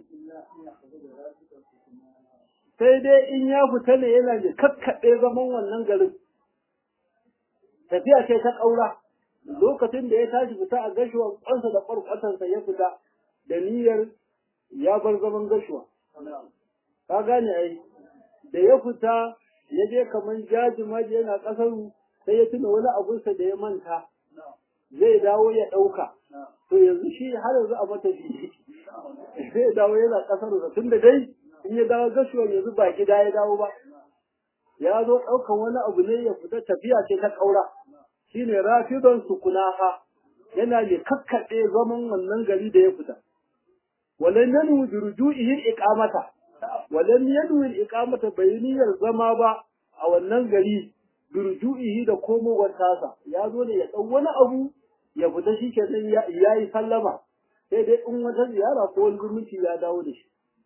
sai dai in ya fita ne yana da kakkaɓe zaman wannan garin tafiya ce ta ƙaura lokacin da ya tashi fita a gashuwa kwansa da kwarkwatansa ya fita da niyyar ya bar zaman gashuwa ka gane ai da ya fita ya je kaman jaji maji yana kasaru sai ya tuna wani abunsa da ya manta zai dawo ya ɗauka to yanzu shi har yanzu a mata shi zai dawo yana kasaru da tun da dai in ya dawo gashuwa yanzu ba gida ya dawo ba ya zo ɗaukan wani abu ne ya fita tafiya ce ta ƙaura shine rafidan sukunaha yana ne kakkaɗe zaman wannan gari da ya fita walan yanu bi ruju'ihi iqamata walan yanu iqamata bayaniyar zama ba a wannan gari bi ruju'ihi da komowar tasa ya zo ne ya ɗau wani abu ya fita shi ke ya yi sallama sai dai in wata ziyara ko wani zumunci ya dawo da shi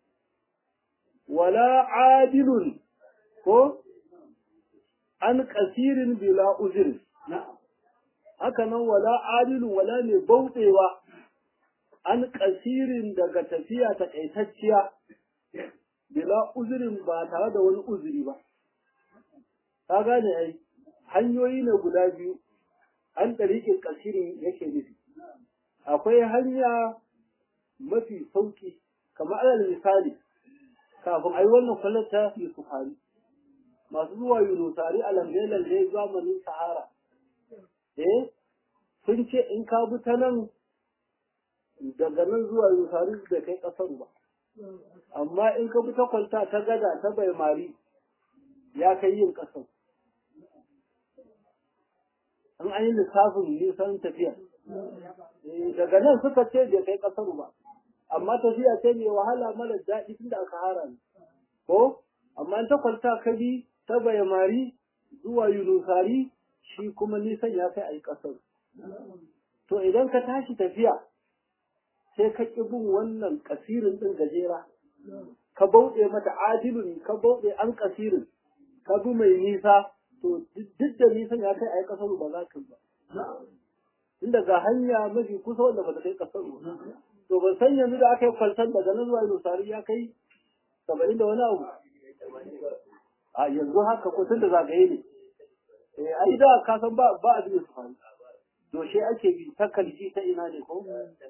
wala adilun ko an kasirin bila uzir haka nan wala adilun wala mai bauɗewa an kasirin daga tafiya takaitacciya bila uzirin ba tare da wani uzuri ba ka gane ai hanyoyi ne guda biyu an ɗariƙin kasirin yake nufi akwai hanya mafi sauki kamar alal misali kafin a yi wannan kwallata yusufari masu zuwa yunusari a lambe-lambe zamanin sahara eh sun ce in ka bi ta nan daga nan zuwa yunusari da kai kasar ba amma in ka bi ta kwalta ta gada ta bai mari ya kai yin kasar an an yi lissafin nisan tafiya daga nan suka ce da kai kasar ba amma tafiya ce mai wahala mara daɗi tun da aka hara ne ko amma in ta kwalta ka bi ta bayamari zuwa yunusari shi kuma nisan ya kai a yi ƙasar. To idan ka tashi tafiya sai ka ƙi bin wannan ƙasirin ɗin gajera, ka bauɗe mata adilun ka bauɗe an ƙasirin, ka bi mai nisa, to duk da nisan ya kai a yi ƙasar ba za ka ba. Inda ga hanya mafi kusa wanda ba ta kai ƙasar ba. To ban san yanzu da aka yi kwaltar daga nan zuwa yunusari ya kai saba'in da wani abu. a yanzu haka ko tun da zagaye ne eh ai da ka san ba ba abin su faru doshe ake bi ta kalji ta ina ne ko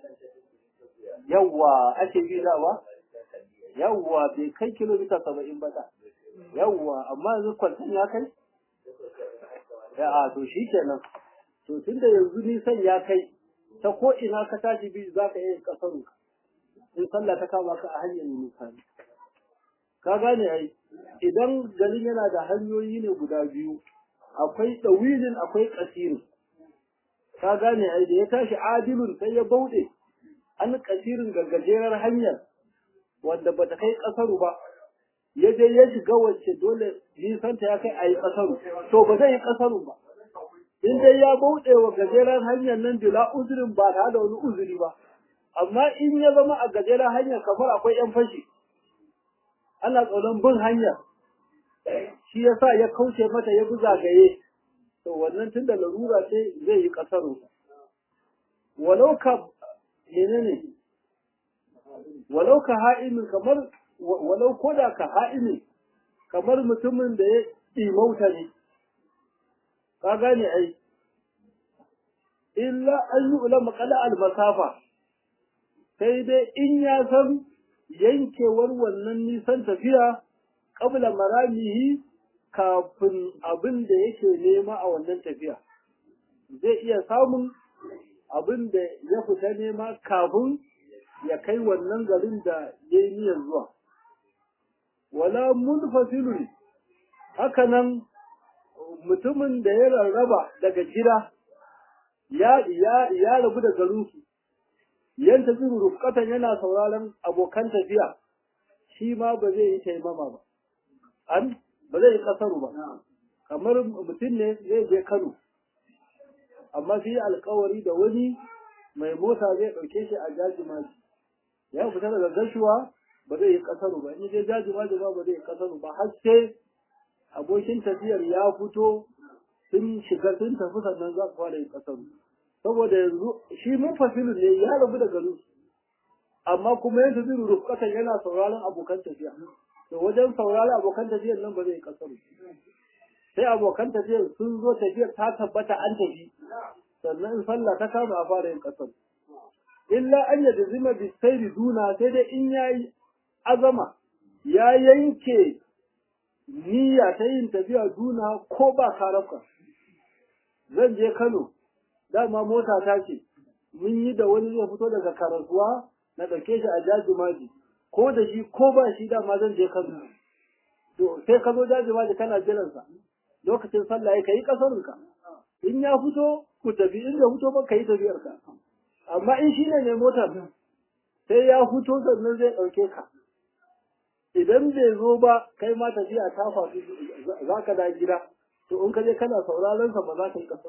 yawwa ake bi da ba yawwa bai kai kilomita saba'in ba da yawwa amma yanzu kwantan ya kai ya a to shi kenan to tun da yanzu nisan ya kai ta ko ina ka tashi bi za ka iya kasaru in sallah ta kama ka a hanyar misali ka gane ai idan garin yana da hanyoyi ne guda biyu akwai ɗawilin akwai ƙasirin ka gane ai da ya tashi adilun sai ya bauɗe an ƙasirin ga gajerar hanyar wanda ba ta kai ƙasaru ba ya je ya shiga wacce dole nisanta ya kai a yi ƙasaru to ba zai yi ƙasaru ba in dai ya bauɗe wa gajerar hanyar nan bila uzurin ba tare da wani uzuri ba amma in ya zama a gajerar hanyar kamar akwai 'yan fashi ana tsoron bin hanya shi ya sa ya kauce mata ya bi zagaye to wannan tun da larura ce zai yi ƙasaro walau ka menene walau ka ha'imin kamar walau ko da ka ha'imi kamar mutumin da ya ɗimauta ne ka gane ai illa an yi ulama kala almasafa sai dai in ya san yankewar wannan nisan tafiya kabla maramihi kafin abin da yake nema a wannan tafiya zai iya samun abin da ya fita nema kafin ya kai wannan garin da ya yi niyyar zuwa wala munfasilun hakanan mutumin da ya rarraba daga gida ya ya rabu da garinsu yan tafi rufkatan yana sauraron abokan tafiya shi ma ba zai yi taimama ba an ba zai yi kasaru ba kamar mutum ne zai je Kano amma sai yi alkawari da wani mai mota zai ɗauke shi a jajimaji ya fita daga gashuwa ba zai yi kasaru ba in je jajimaji ba ba zai yi kasaru ba har sai abokin tafiyar ya fito sun shiga sun tafi sannan za su fara yin kasaru saboda yanzu shi mun fasilu ne ya rabu da garin amma kuma yanzu zai rufkatan yana sauraron abokan tafiya to wajen sauraron abokan tafiyar nan ba zai kasaru sai abokan tafiyar sun zo tafiyar ta tabbata an tafi sannan in sallah ta kama a fara yin kasar illa an yadda zima bi sairi duna sai dai in yayi azama ya yanke niyya ta yin tafiya duna ko ba karafka zan je Kano dama mota ta ce mun yi da wani zai fito daga karasuwa na ɗauke shi a jaji maji ko da shi ko ba shi dama zan je Kano to sai ka zo jaji maji kana jiransa lokacin sallah ya kai kasarinka in ya fito ku tafi in ya fito ba ka yi tafiyarka amma in shi ne mai motar sai ya fito sannan zai ɗauke ka idan bai zo ba kai ma tafiya ta fasu za ka da gida to in ka je kana sauraron sa ba za ka yi kasar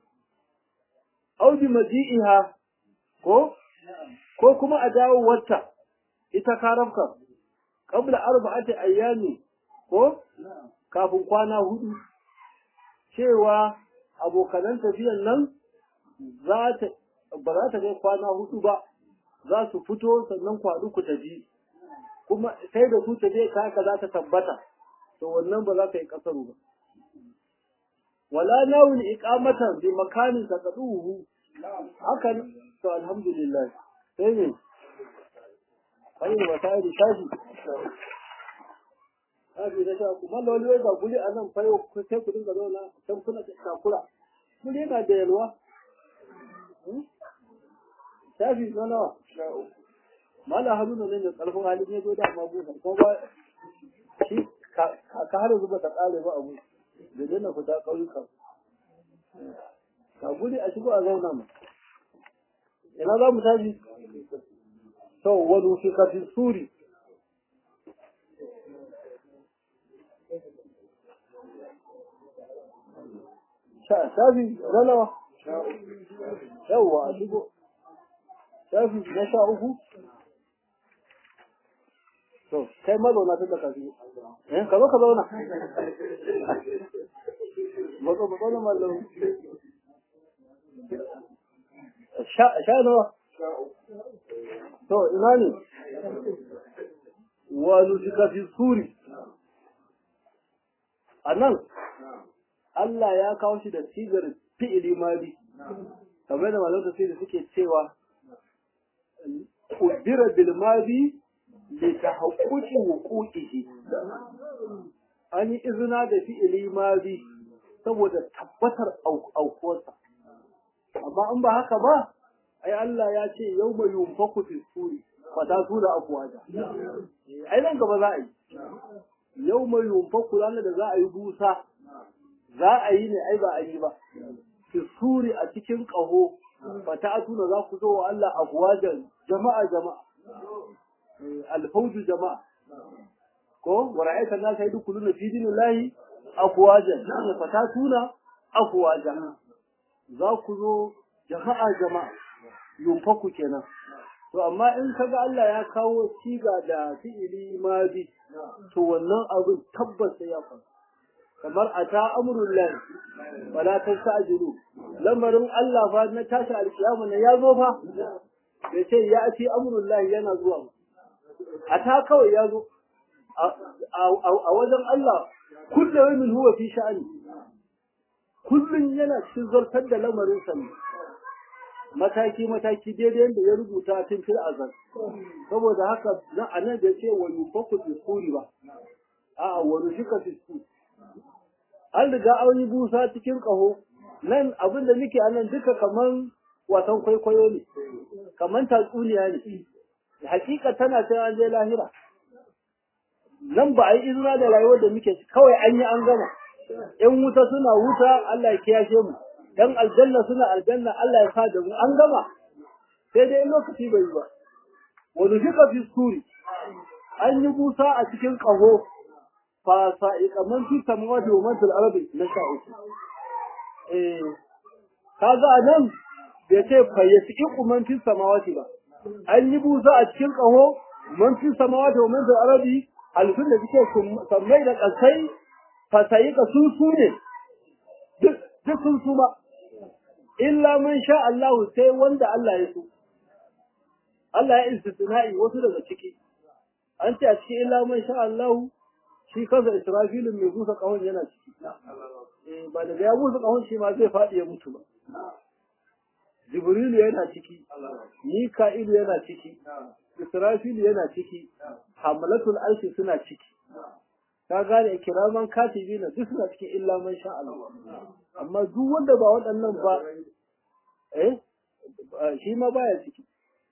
audi maji'iha ko ko kuma a dawo wata ita karafka qabla arba'ati ayyami ko kafin kwana hudu cewa abokanan tafiyan nan za ta ba za ta kai kwana hudu ba za su fito sannan kwadu ku tafi kuma sai da su tafiya ta haka za ta tabbata to wannan ba za ka yi kasaru ba wala nawul iqamatan bi makanin taqaduhu haka to alhamdulillah sai ne kai ne wata yi shafi shafi da sha kuma loli wai ga guri a nan fayo sai ku dinga zauna can kuna takura guri yana da yalwa shafi na nawa mala haruna ne mai karfin halin ya zo da amma busa ko ba shi ka har zuba ta kare ba abu da dana fita kauyuka ka guri a shigo a zauna mu ina za mu tashi to wani fi kafin suri shafi na nawa yawwa a shigo shafi na sha uku to kai mazauna tun da ka shigo eh ka zo ka zauna mazo mazo na mallam sha sha nawa to ina ne wa nusika fi suri anan Allah ya kawo shi da sigar fi'ili mali kamar da malam tafsiri suke cewa qudira bil madi li tahaqquqi wuqu'ihi an yi izina da fi'ili madi saboda tabbatar aukuwarsa amma in ba haka ba ai Allah ya ce yawma yunfaku fi suri fa ta sura afwaja ai nan gaba za a yi yawma yunfaku ranar da za a yi busa za a yi ne ai ba a yi ba fi suri a cikin ƙaho fa ta tuna za ku zo wa Allah afwajan jama'a jama'a alfauju jama'a ko wa ra'aita na sai dukuluna fi dinillahi afwajan ne fa ta tuna afwajan za ku zo jama'a jama'a yunfaku kenan to amma in kaga Allah ya kawo siga da fi'ili madi to wannan abin tabbas sai ya faru kamar ata amrul lahi wala tastajilu lamarin Allah fa na tashi alkiyama ne ya zo fa bai ce ya ati amrul lahi yana zuwa ata kawai ya zo a wajen Allah kullu yawmin huwa fi sha'ani kullun yana cikin zartar da lamarin sa ne mataki mataki daidai da ya rubuta tun fil azal saboda haka na anan da ce wa yufaku bisuri ba a wa nushika bisuri an riga an yi busa cikin ƙaho nan abin da muke anan duka kaman wasan kwaikwayo ne kaman tatsuniya ne hakika tana sai an je lahira nan ba a yi izina da rayuwar da muke kawai an yi an gama yan wuta suna wuta Allah ya kiyashe mu dan aljanna suna aljanna Allah ya sa da mu an gama sai dai lokaci bai yi ba wani fika fi suri an yi busa a cikin ƙaho fasa'iqa man fi samawati wa man fil ardi na sha uku eh kaga anan bai ce fa yasiqu man fi samawati ba an yi busa a cikin kaho man fi samawati wa man fil ardi alfin da suke sammai da kasai fasa'iqa su su ne duk sun su ba illa man sha Allah sai wanda Allah ya so Allah ya istisna'i wasu daga ciki an ce a cikin illa man sha Allah shi kansa Israfilin mai busa kahon yana ciki. Ba daga ya busa kahon shi ma zai faɗi ya mutu ba. jibrilu yana ciki mika'ilu yana ciki israfilu yana ciki hamalatul arshi suna ciki ka gane kiraman katibi na duk suna cikin illa man sha Allah amma duk wanda ba waɗannan ba eh shi ma baya ciki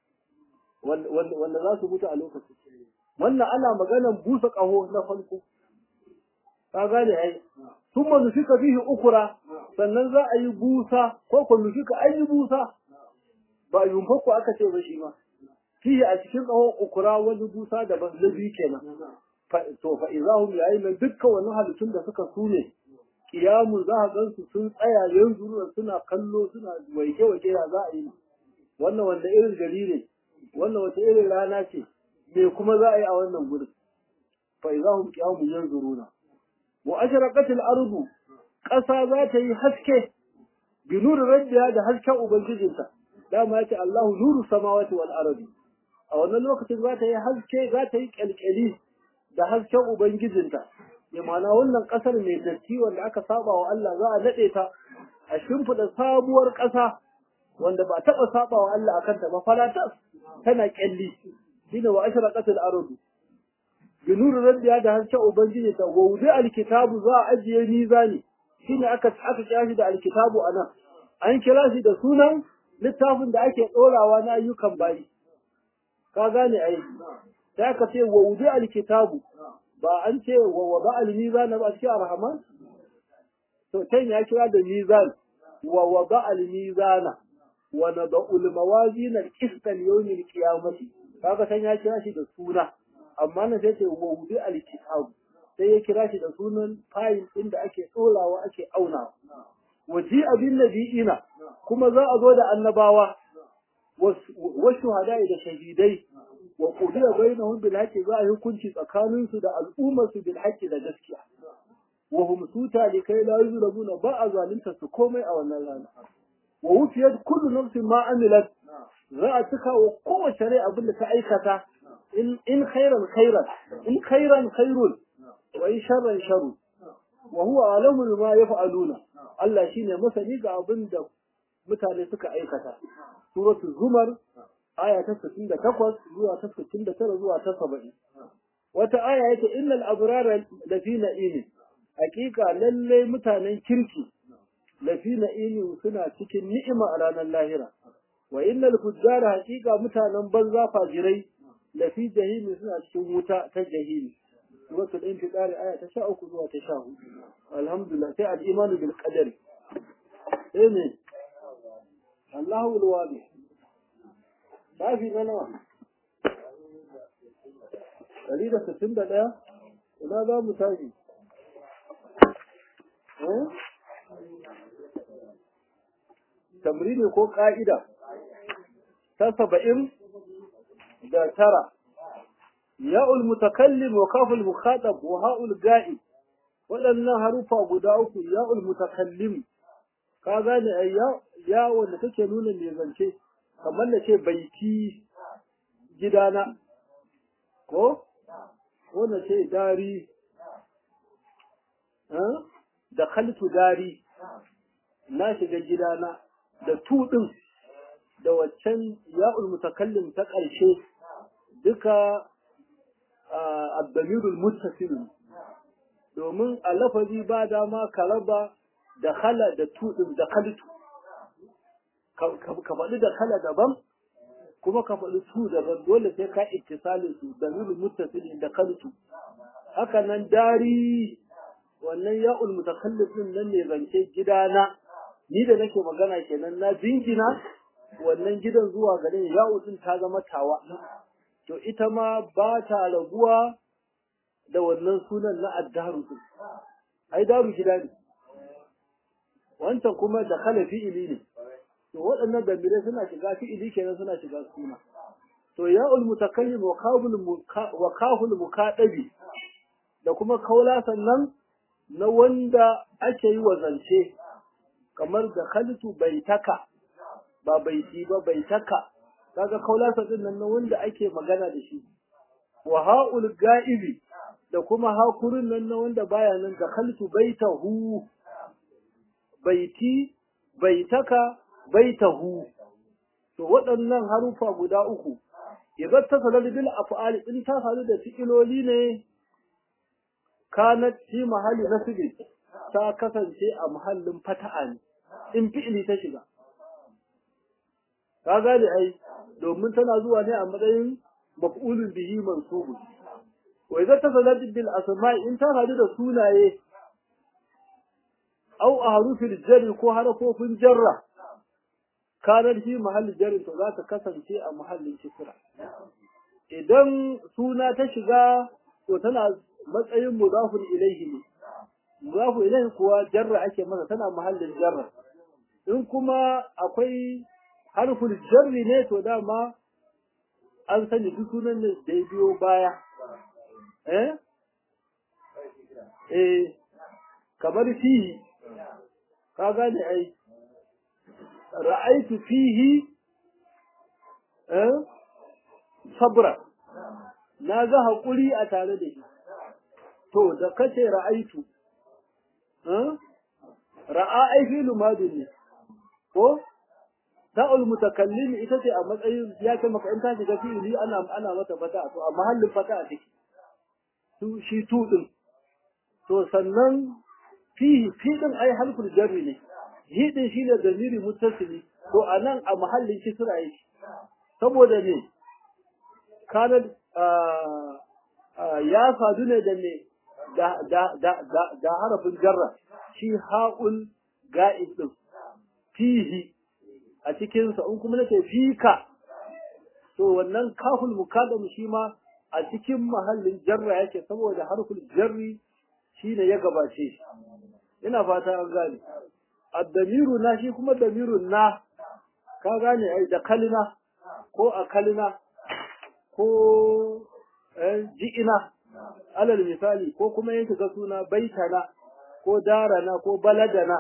wanda za su mutu a lokacin wannan ana maganan busa ƙaho na farko ka gane ai sun manufika fihi ukura sannan za a yi busa ko ko nufika an yi busa ba yunfaku aka ce ba shi ma fihi a cikin ƙahon ukura wani busa daban na biyu kenan to fa izahum yayin nan dukkan wani halittun da suka sune kiyamu za a gansu sun tsaya yanzu suna kallo suna waike waike ya za a yi wannan wanda irin gari ne wannan wata irin rana ce me kuma za a yi a wannan gurin fa izahum qiyamun yanzuruna wa ashraqatil ardu ƙasa za ta yi haske bi nuri rabbiha da hasken ubangijinta dama yace Allahu nuru samawati wal ardi a wannan lokacin za ta yi haske za ta yi kyalkyali da hasken ubangijinta ya mana wannan ƙasar mai datti wanda aka saba wa Allah za a nade ta a shimfiɗa sabuwar ƙasa wanda ba taɓa saba wa Allah akan ta ba falatas tana kyalli shine wa ashraqatil ardu bi nuri rabbiha da hasken ubangiji ta wa wudi alkitabu za a ajiye mizani shine aka aka kira shi da alkitabu anan an kira shi da sunan littafin da ake ɗorawa na ayyukan bayi ka gane ai sai aka ce wa wudi alkitabu ba an ce wa wada almizan ba cikin arhaman to can ya kira da mizan wa wada almizana wa nada'u almawazin alqist al-yawm alqiyamati kaga can ya kira shi da suna amma nan sai ce wa wudi alkitabu sai ya kira shi da sunan fayil ɗin da ake ɗorawa ake aunawa waji abin nabi'ina kuma za a zo da annabawa wasu hadai da shahidai wa qudiya bainahum bil haqqi za a hukunci tsakanin su da al'ummar su bil haqqi da gaskiya wa hum suta likai la yuzlamuna ba a zalunta su komai a wannan rana wa wufiyat kullu nafsin ma amilat za a cika wa kowace rai abin da ta aikata in in khairan khairan in khairan khairun wa in sharran sharru wa huwa alamu bima yaf'aluna Allah shine masani ga abin da mutane suka aikata suratu zumar aya ta 68 zuwa ta 69 zuwa ta 70 wata aya yake innal abrara lafi na'im hakika lalle mutanen kirki lafi na'im suna cikin ni'ima a ranar lahira wa innal fujjara hakika mutanen banza fajirai lafi jahimi suna cikin wuta ta jahimi سورة الانفطار آية تشاء كلها تشاء الحمد لله في الإيمان بالقدر إيه الله الواضح ما في منوع دليل ستين دقيقة ولا ذا مساجي تمرين ko ƙa'ida ta saba'in da tara ya'ul mutakallim wa kaful mukhatab wa ha'ul ga'i waɗannan harufa guda uku ya'ul mutakallim ka gane ai ya ya wanda take nuna me zance kamar da ce baiti gidana ko ko na ce dari da khaltu dari na shiga gidana da tudin da waccan ya'ul mutakallim ta ƙarshe duka abdamirul muttasil domin a lafazi ba dama ka raba da khala da tudin da khalitu ka faɗi da khala daban kuma ka faɗi tu daban dole sai ka ittisalin su da mirul muttasil da khalitu haka nan dari wannan ya'ul mutakallif din nan ne zance gidana ni da nake magana kenan na jingina wannan gidan zuwa gare ya'ul din ta zama tawa to ita ma ba ta rabuwa da wannan sunan na addaru din ai daru gida ne wancan kuma da khala fi'ili ne to waɗannan dambire suna shiga fi'ili kenan suna shiga suna to ya'ul mutakallim wa kaful wa kaful muqaddabi da kuma kaula sannan na wanda ake yi wa zance kamar da khalitu baitaka ba baiti ba baitaka kaga kaulasa din nan wanda ake magana da shi wa haul ga'ibi da kuma hakurin nan na wanda baya nan da khaltu baitahu baiti baitaka baitahu to waɗannan harufa guda uku idan ta sanar bil af'ali in ta faru da fi'iloli ne kanat fi mahalli nasbi ta kasance a mahallin fata'a ne in fi'ili ta shiga ka gane ai domin tana zuwa ne a matsayin maf'ulun bihi mansubun wa idan ta sanar bil asma'i in ta faru da sunaye au a harufin jarri ko harafofin jarra kanar shi mahallin jarri to za ta kasance a mahallin kisra idan suna ta shiga to tana matsayin mudafun ilaihi ne mudafun ilaihi kuwa jarra ake masa tana mahallin jarra in kuma akwai harful jarri ne to dama an sani duk sunan da ya biyo baya eh eh kamar fihi ka gane ai ra'aitu fihi eh sabra na ga hakuri a tare da shi to da kace ra'aitu eh ra'a ai fi'lu madin ne ko ta'ul mutakallim ita ce a matsayin ya ce maka in ta shiga fi'ili ana ana mata fata to a mahallin fata take su shi tu din to sannan fihi fi din ai harful jarri ne hi din shine damiri muttasili to anan a mahallin kisra yake saboda ne kana ya sadu ne da ne da da da da, da harafin jarra shi ha'ul ga'id din fihi a cikin sa in kuma nake fika to wannan kaful mukaddam shi ma a cikin mahallin jarra yake saboda harful jarri shine ya gabace shi ina fata an gane addamiru na shi kuma damirun na ka gane ai da kalina ko a kalina ko ji'ina alal misali ko kuma yanke ga suna baitana ko darana ko baladana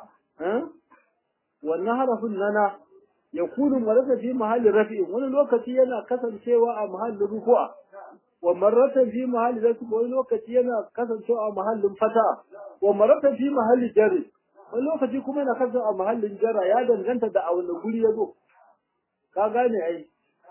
wannan harafin nana ya kunu marasa fi mahallin rafi'in wani lokaci yana kasancewa a mahallin rufu'a wa marratan fi mahalli rafi wani lokaci yana kasancewa a mahallin fata wa marratan fi mahalli jarri wani lokaci kuma yana kasancewa a mahallin jarra ya danganta da a wani guri ya zo ka gane ai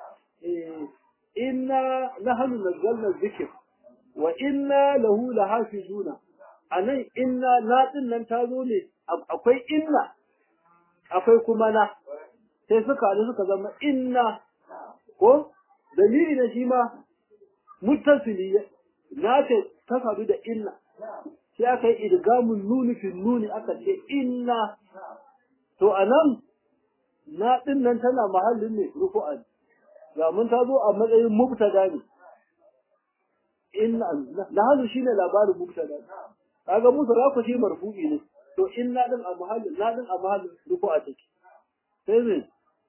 inna nahnu nazzalna dhikr wa inna lahu lahafizuna anan inna na din nan ta zo ne akwai inna akwai kuma na sai suka haɗu suka zama inna ko dalili na shi ma muttasili na ce ta sadu da inna sai aka yi idgamun nuni fi nuni aka ce inna to anan na din nan tana mahallin ne rufu'an ga mun ta zo a matsayin mubtada ne inna nahnu shine labarin mubtada kaga musu rafu shi marfu'i ne to inna din a mahallin na din a mahallin rufu'a take sai me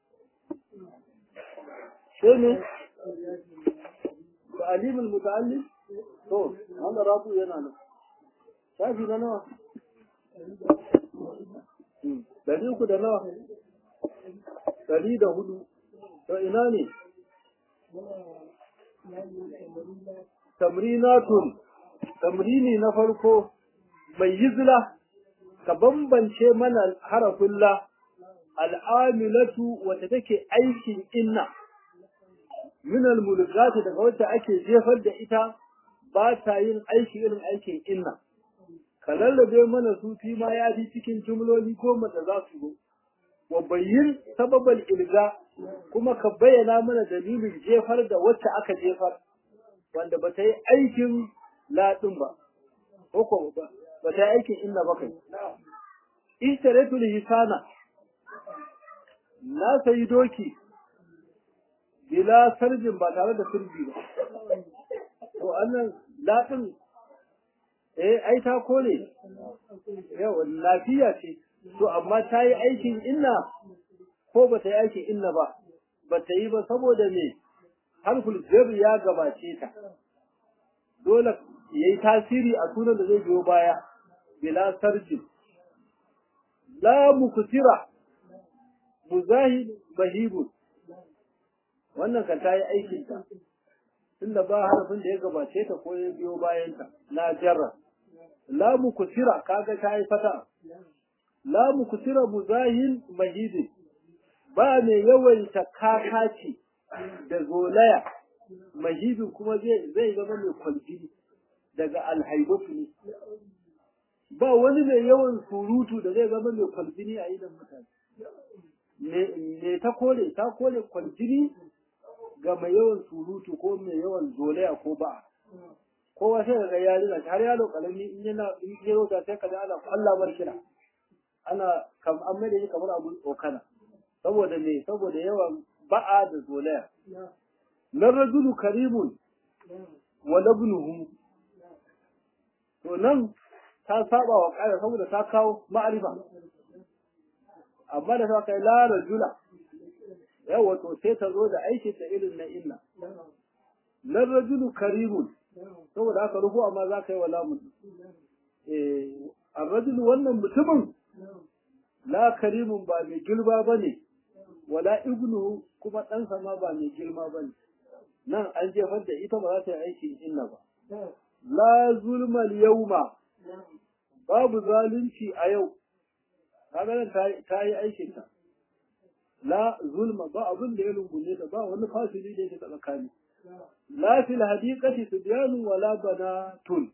sai me تعليم المتعلم to wannan rafu yana nan shafi na nawa dari uku da nawa dari da hudu to ina ne tamrinatun tamrini na farko mai yizla ka bambance mana harafin la al'amilatu wata take aikin inna min al-mulgati daga wacce ake jefar da ita ba ta yin aiki irin aikin inna ka lallabe mana su fi ma ya fi cikin jumloli ko mata za su zo wa bayyin sababal ilga kuma ka bayyana mana dalilin jefar da wacce aka jefar wanda ba ta yi aikin ladin ba ko ba ba ta yi aikin inna ba kai ishtaratul hisana na sayi doki bila sarjin ba tare da sirbi ba to annan latin eh ai ta kore yawa lafiya ce to amma ta yi aikin inna ko ba ta yi aikin inna ba ba ta yi ba saboda me harful jar ya gabace ta dole yayi tasiri a sunan da zai biyo baya bila sarjin la muktira muzahid bahibun wannan kan ta yi aikin ta tunda ba harafin da ya gabace ta ko ya biyo bayan ta la jarra la mukusira kaga ta yi fata la mukusira muzahil mahidin ba mai yawaita kakaci da zolaya mahibin kuma zai zama mai kwaljini daga alhaibatu ne ba wani mai yawan surutu da zai zama mai kwaljini a idan mutane me ta kore ta kore kwaljini ga mai yawan surutu ko mai yawan zolaya ko ba kowa sai ga ya rina har yaro kalami in yana in ya ta sai kaga ana Allah bar kira ana kam an mai da shi kamar abun tsokana saboda me saboda yawan ba'a da zolaya nan rajulu karimun wa labnuhu to nan ta saba wa kaya saboda ta kawo ma'arifa amma da ta kai la rajula yawa to sai ta zo da aiki ta irin na illa nan rajulu karimun saboda haka rufu amma za ka yi wa lamun eh arrajulu wannan mutumin la karimun ba mai girma ba ne wala ibnu kuma ɗansa ma ba mai girma ba ne nan an jefar da ita ba za ta yi aikin illa ba la zulmal yauma babu zalunci a yau kaga nan ta yi aikin ta la zulma ba abin da ya rungume ta ba wani fasili da yake tsakani la fil hadiqati sibyanun wala banatun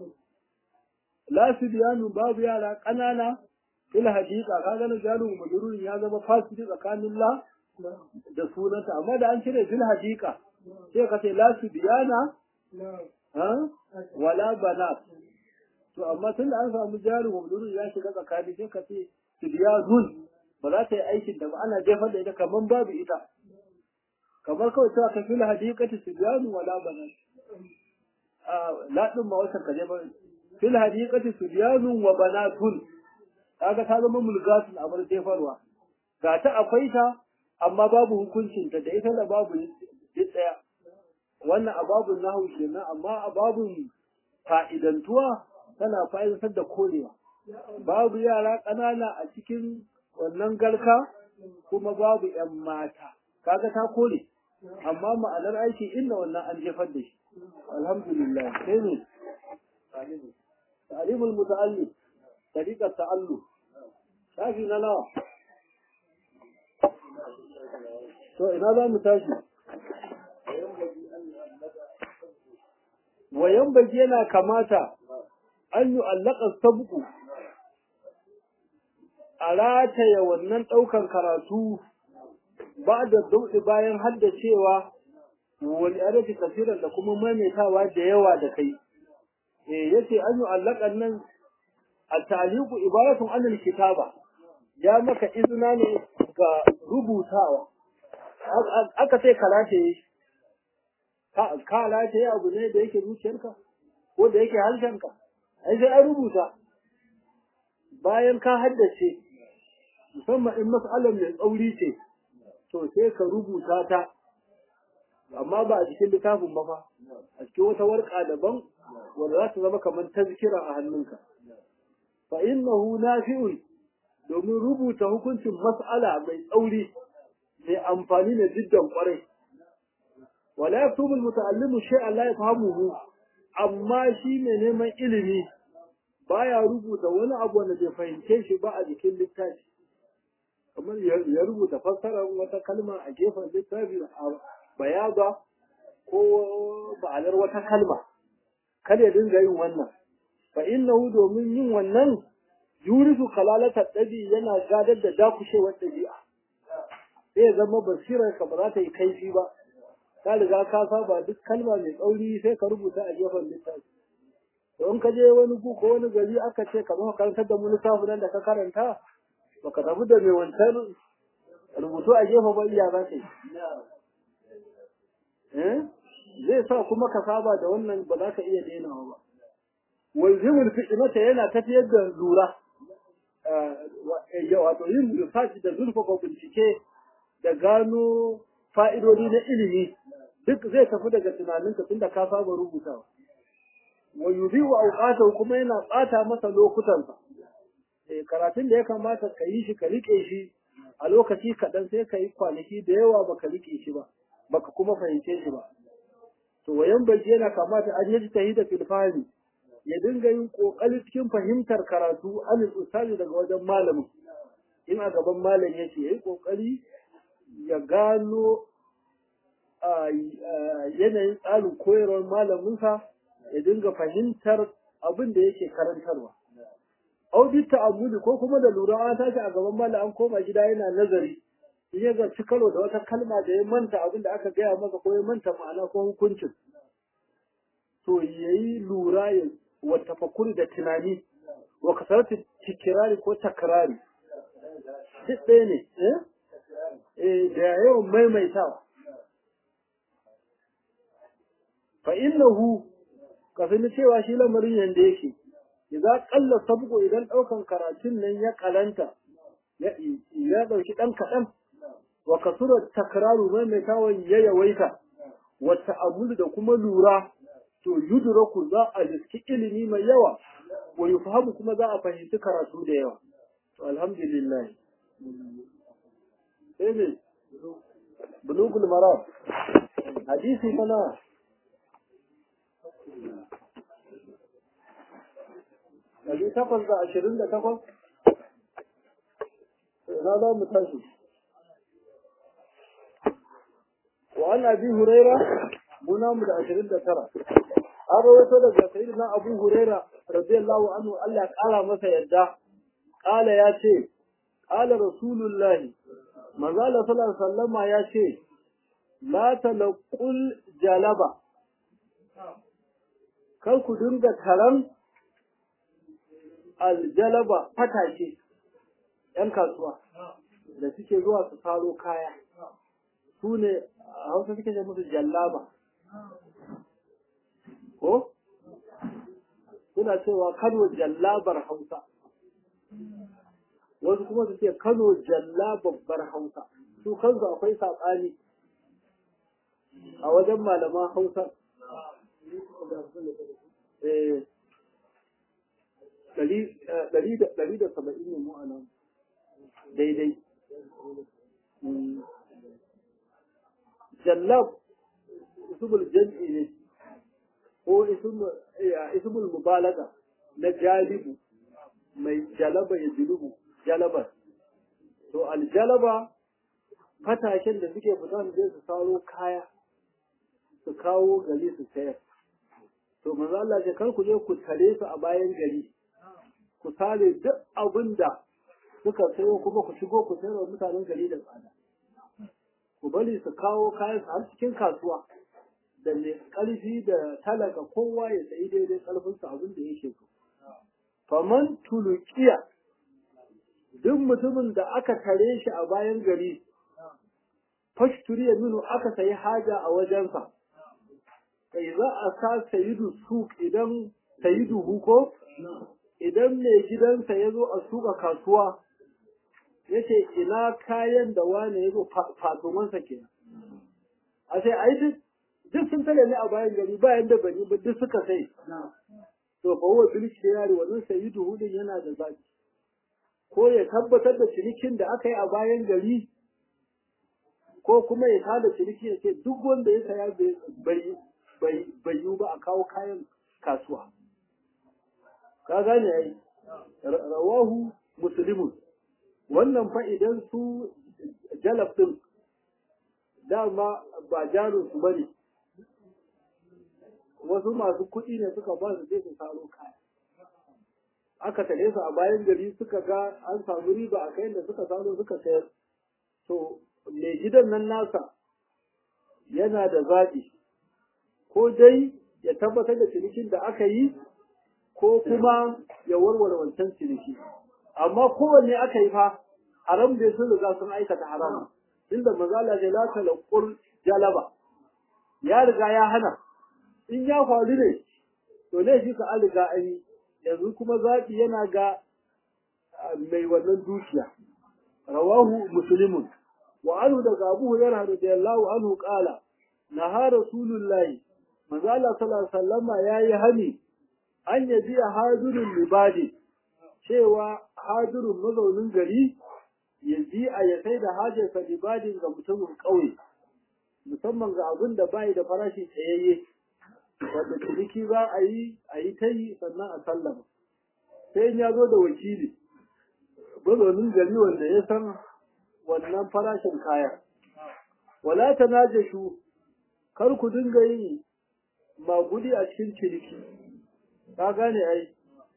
la sibyanun babu yara kanana fil hadiqa kaga nan jaru majrurun ya zama fasili tsakanin la da sunanta amma da an cire fil hadiqa sai ka ce la sibyana ha wala banat to amma tunda an samu jaru majrurun ya shiga tsakani sai ka ce sibyanun ba za ta yi aikin da ba ana jefar da ita kamar babu ita kamar kawai cewa ka fil hadiqati sibyanu wala banat a ladin ma wata kaje ba fil hadiqati sibyanu wa banatun kaga ta zama mulgatun abar jefarwa ga ta akwai ta amma babu hukuncin ta da ita da babu duk daya wannan ababun nahu kenan amma ababun fa'idantuwa tana fa'idantar da korewa babu yara ƙanana a cikin wannan garka kuma babu ‘yan mata, kaga ta kore, amma ma'anar aiki inda wannan an jefar da shi, alhamdulillah, sai ne, ta'alimul muta'alli, tariƙar ta'allu, shafi na nawa. To, ina za mu tashi? Wayan bagi yana kamata an yi allakar sabuku a rataya wannan ɗaukan karatu ba da dauɗi bayan haddacewa wani arafi kasiran da kuma maimaitawa da yawa da kai eh yace an yi allakan nan a taliku ibaratun anil kitaba ya maka izina ne ga rubutawa aka sai karate ka rataye abu ne da yake zuciyarka ko da yake harshenka ai sai an rubuta bayan ka haddace musamman in mas'alar mai tsauri ce to sai ka rubuta ta amma ba a cikin littafin ba fa a cikin wata warka daban wanda za ta zama kamar tazkira a hannunka fa innahu nafi'un domin rubuta hukuncin mas'ala mai tsauri mai amfani da jiddan kwarai wala yaktubu almuta'allimu shay'an la yafhamuhu amma shi mai neman ilimi baya rubuta wani abu wanda bai fahimce shi ba a jikin littafi kamar ya rubuta fassarar wata kalma a gefen littafi a bayaga ko ba'alar wata kalma kada ya dinga yin wannan fa innahu domin yin wannan yurisu kalalata dabi yana gadar da dakushewar dabi'a sai ya zama basirar ka ba za ta yi kaifi ba ka riga ka saba duk kalma mai tsauri sai ka rubuta a gefen littafi to in ka je wani gu ko wani gari aka ce ka zo karantar da mu littafin nan da ka karanta ba ka tafi da mai wancan rubutu a gefe ba iya za ka yi zai sa kuma ka saba da wannan ba za ka iya dainawa ba walzimul fi'imata yana tafiyar da lura wato yin research da zurfafa bincike da gano fa'idodi na ilimi duk zai tafi daga tunaninka tunda ka saba rubutawa wa yuzi wa auqatahu kuma yana bata masa lokutansa eh karatun da ya kamata ka yi shi ka rike shi a lokaci kaɗan sai ka yi kwanaki da yawa baka rike shi ba baka kuma fahimce shi ba to wayan baji yana kamata an yi tahida fil fahmi ya dinga yin kokari cikin fahimtar karatu an ustazi daga wajen malamin in a gaban malam yake yayi kokari ya gano yanayin tsarin koyarwar malaminsa ya dinga fahimtar abin da yake karantarwa. Audit ta'ammuli ko kuma da lura an tashi a gaban malam an koma gida yana nazari in ya zarci karo da wata kalma da ya manta abin da aka gaya masa ko ya manta ma'ana ko hukuncin. To yayi lura ya wa tafakuri da tunani wa kasarati tikirari ko takrari. Duk ɗaya ne, eh? da yawan maimaitawa. fa innahu kafin cewa shi lamarin yanda yake idan kalla sabgo idan daukan karatun nan ya kalanta ya ya dauki dan kadan wa kasura takraru mai mai tawon ya yawaita wa ta'ammulu da kuma lura to yudraku za a riski ilimi mai yawa wa yufhamu kuma za a fahimci karatu da yawa to alhamdulillah sai ne bulugul maram hadisi mana ɗari takwas da ashirin da takwas ina za mu tashi wa an abi huraira muna mu da ashirin da tara an rawaito daga sayyidina abu huraira radiyallahu anhu Allah ya kara masa yadda kala ya ce kala rasulullahi manzo Allah sallallahu alaihi wasallama ya ce la talaqul jalaba kar ku dinga taron aljalaba fatake ‘yan kasuwa da suke zuwa su faro kaya su ne a hausa suke ce musu jallaba ko? suna cewa kano jallabar hausa wasu kuma su ce kano jallababbar hausa su kansu akwai saɓani a wajen malaman hausa ɗari da saba'in ne mu a nan daidai jallab ismul jam'i ne ko ismul mubalaga na jalibu mai jalaba ya julubu jalabar to aljalaba fataken da suke fita da su saro kaya su kawo gari su sayar to manzo Allah ce kar ku je ku tare su a bayan gari ku sare duk abin da suka sayo kuma ku shigo ku sayar wa mutanen gari da tsada ku bari su kawo kayan su har cikin kasuwa da mai ƙarfi da talaka kowa ya sayi daidai ƙarfin su abin da yake so faman tulukiya duk mutumin da aka tare shi a bayan gari fashturiya minu aka sayi haja a wajensa kai za a sa sayidu suk idan sayidu huko idan mai gidansa ya zo a suka kasuwa ya ce ina kayan da wane ya zo fatomansa ke a sai ai duk duk sun tare ne a bayan gari bayan da bani ba duk suka sai to fa huwa bil khiyari wannan sayidu hudin yana da zaki ko ya tabbatar da cinikin da aka yi a bayan gari ko kuma ya tada ciniki ya ce duk wanda ya saya bai bai yiwu ba a kawo kayan kasuwa ka gane ai rawahu muslimun wannan fa idan su jalab din dama ba jarin su bane wasu masu kuɗi ne suka ba su je su saro kaya aka tare su a bayan gari suka ga an samu riba a kayan da suka saro suka sayar to mai gidan nan nasa yana da zaɓi ko dai ya tabbatar da cinikin da aka yi ko kuma ya warware wancan ciniki amma kowanne aka yi fa haram bai sun riga sun aikata haram inda mazala da la talaqul jalaba ya riga ya hana in ya faru ne to ne shi ka an riga an yi yanzu kuma zaɓi yana ga mai wannan dukiya rawahu muslimun wa anhu daga abu hurairah radiyallahu anhu qala naha rasulullahi manzo Allah sallallahu alaihi wasallama yayi hani an yabi hadirul libadi cewa hadirun mazaunin gari ya bi a ya sai da hajarsa libadin ga mutumin ƙauye musamman ga abin da bai da farashi tsayayye wanda ciniki za a yi a yi ta yi sannan a sallama sai ya zo da wakili mazaunin gari wanda ya san wannan farashin kaya wala tanajashu kar ku dinga yin magudi a cikin ciniki ka gane ai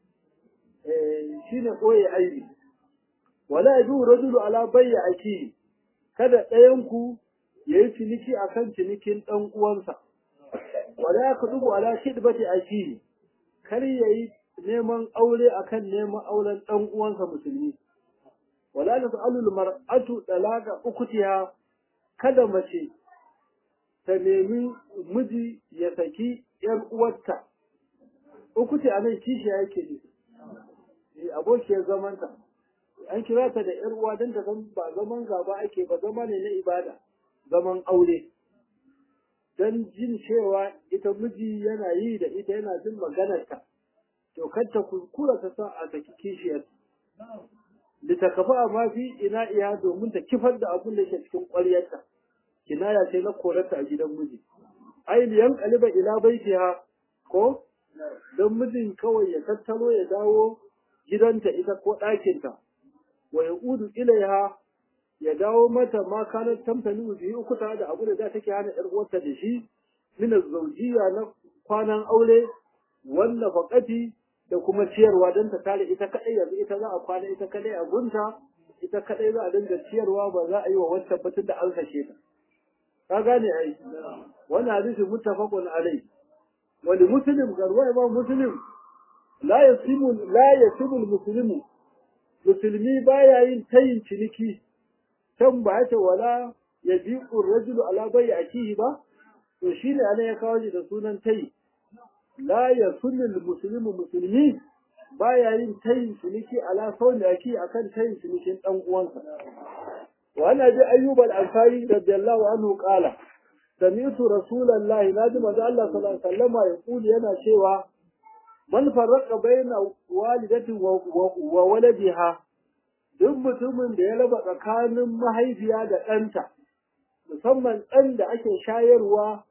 eh shine koyi aibi wala yadu rajulu ala bayyi aki kada ɗayan ku yayi ciniki akan cinikin dan uwansa wala yakdubu ala khidbati aki kar yayi neman aure akan neman auren dan uwansa musulmi wala tasalu mar'atu dalaga ukutiha kada mace ta nemi miji ya saki ‘yar uwarta, uku ce a nan kishiya yake ne, abokiyar zamanta, an kira ta da ‘yar uwa don ta ba zaman gaba ake ba zama ne na ibada, zaman aure. Don jin cewa ita miji yana yi da ita yana jin maganarta, to kanta kuskura ta sa a saki kishiyar. Litakafa a mafi ina iya domin ta kifar da abin da ke cikin ƙwaryarta. kinaya ce na korarta a gidan miji ai liyan kaliba ila baitiha ko don mijin kawai ya tattalo ya dawo gidanta ita ko ɗakinta wa ya udu ilaiha ya dawo mata ma kanar tamtani biyu uku tare da abu da za take hana ƴar uwarta da shi min zaujiya na kwanan aure wanda faƙati da kuma ciyarwa don ta tare ita kaɗai yanzu ita za a kwana ita kaɗai a gunta ita kaɗai za a dinga ciyarwa ba za a yi wa wancan batun da an kashe ta ka gane ai wannan hadisi muttafaqun alai wa li muslim garwa imam muslim la yasimu la yasimu muslimu musulmi baya yin tayin ciniki can ba ta wala yabiqu rajulu ala bai akihi ba to shine ana ya kawo shi da sunan tayi la yasimu muslimu musulmi baya yin tayin ciniki ala sauni aki akan tayin cinikin dan uwansa وعن أبي أيوب الأنصاري رضي الله عنه قال سمعت رسول الله نادم الله صلى الله عليه وسلم يقول ينا شيوا من فرق بين والدة وولدها duk mutumin da ya raba tsakanin mahaifiya da ɗanta musamman ɗan da ake shayarwa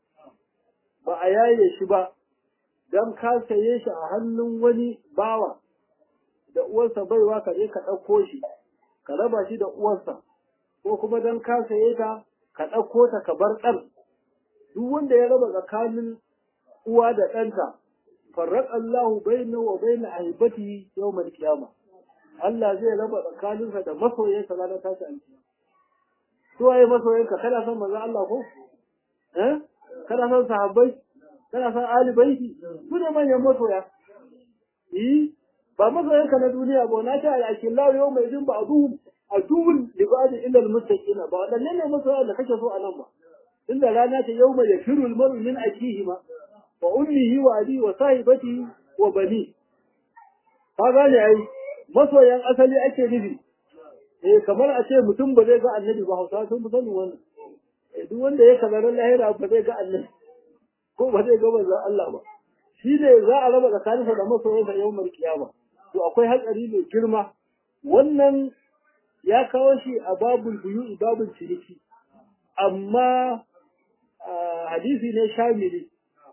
ba a yaye shi ba don ka saye shi a hannun wani bawa da uwarsa baiwa ka je ka ɗauko shi ka raba shi da uwarsa ko kuma don ka saye ta ka ɗauko ta ka bar ɗan duk wanda ya raba tsakanin uwa da ɗanta farraq Allahu baina wa baina ahibati yawmal qiyama Allah zai raba tsakaninsa da masoyansa ranar tashi alkiyama to waye masoyanka kana son manzo Allah ko eh kana son sahabbai kana son ali baiti su ne manyan masoya yi ba masoyanka na duniya ba na ta al-akillahu yawma idin ba'duhum aduwwun li ba'd illa al-muttaqin ba wadannan ne masoya da kake so a nan ba inda rana ta yawma yafiru al-mar'u min akihi ma wa ummihi wa abi wa sahibatihi wa bani ka gane ai masoyan asali ake nufi eh kamar a ce mutum ba zai ga annabi ba hausa sun fi sanin wannan eh duk wanda ya kazarin lahira ba zai ga annabi ko ba zai ga manzon Allah ba shi ne za a raba tsakaninsa da masoyansa yawmar kiyama to akwai hatsari mai girma wannan ya kawo shi a babul buyu babul ciniki amma hadisi ne shamili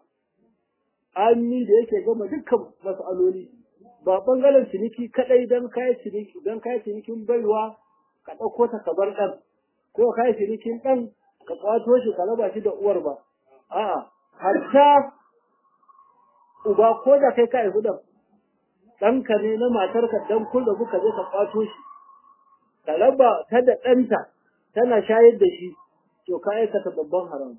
amni da yake gama dukkan mas'aloli ba bangaren ciniki kadai dan kai ciniki dan kai cinikin baiwa ka dauko ta ka bar dan ko kai cinikin dan ka kwato shi ka raba shi da uwar ba a'a hatta uba ko da kai ka haihu dan ɗanka ne na matarka dan kun rabu ka je ka kwato shi ka raba ta da ɗanta tana shayar da shi to ka aikata babban haram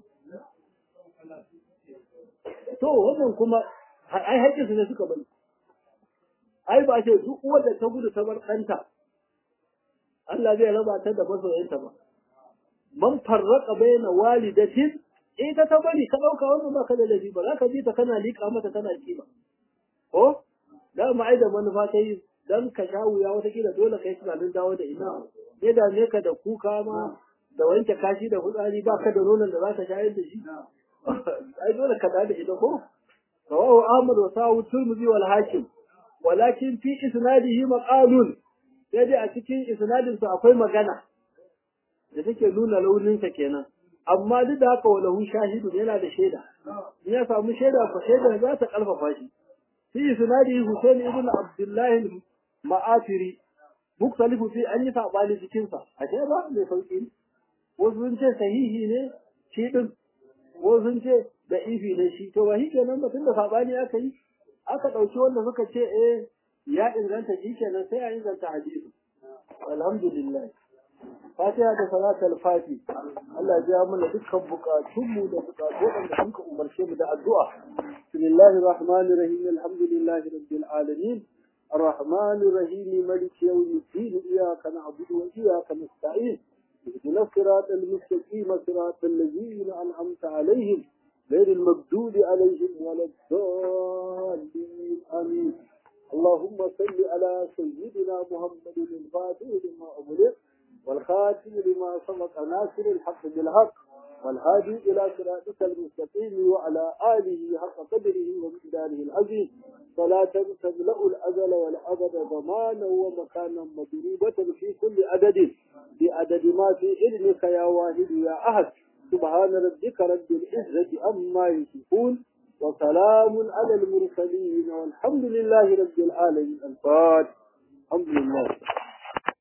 to wannan kuma ai haƙƙinsu ne suka bari ai ba ce duk uwar da ta gudu ta bar ɗanta Allah zai raba ta da masoyanta ba man farraka baina walidatin ita ta bari ka ɗauka wannan ba ka da laifi ba za ka ji ta kana liƙa mata tana kima ko da ma ai da manufa ta yi dan ka sha wuya watakila dole kai tunanin dawo da ina ya dame ka da kuka ma da wanke kashi da fitsari ba ka da nonon da za ka shayar da shi ai dole ka da ita ko rawahu ahmad wa sawu turmuzi wal hakim walakin fi isnadihi maqalun sai dai a cikin isnadin sa akwai magana da take nuna launin sa kenan amma duk da haka walahu shahidun yana da shaida in ya samu shaida ko shaidar za ta karfafa shi fi isnadihi husain ibn abdullah ma'afiri muktalifu fi an yi sabani cikin sa ashe ba mai sauki wasu sun ce sahihi ne shi din wasu sun ce da ifi ne shi to ba shi kenan ba tunda sabani aka yi aka ɗauki wanda suka ce eh ya inganta shi kenan sai a inganta hadisi alhamdulillah fatiha da salatul fati Allah ya ja mana dukkan bukatunmu da bukatu wanda suka umarce mu da addu'a bismillahir rahmanir rahim alhamdulillahi rabbil alamin الرحمن الرحيم ملك يوم الدين إياك نعبد وإياك نستعين اهدنا الصراط المستقيم صراط الذين أنعمت عليهم غير المغضوب عليهم ولا الضالين آمين اللهم صل على سيدنا محمد الفاتح لما أغلق والخاتم لما سبق ناصر الحق بالحق والهادي إلى صراطك المستقيم وعلى آله حق قدره ومقداره العظيم صلاة تملأ الأزل والأبد ضمانا ومكانا مضروبة في كل عدد بعدد ما في علمك يا واحد يا أحد سبحان ربك رب العزة أما يصفون وسلام على المرسلين والحمد لله رب العالمين الفاتح الحمد لله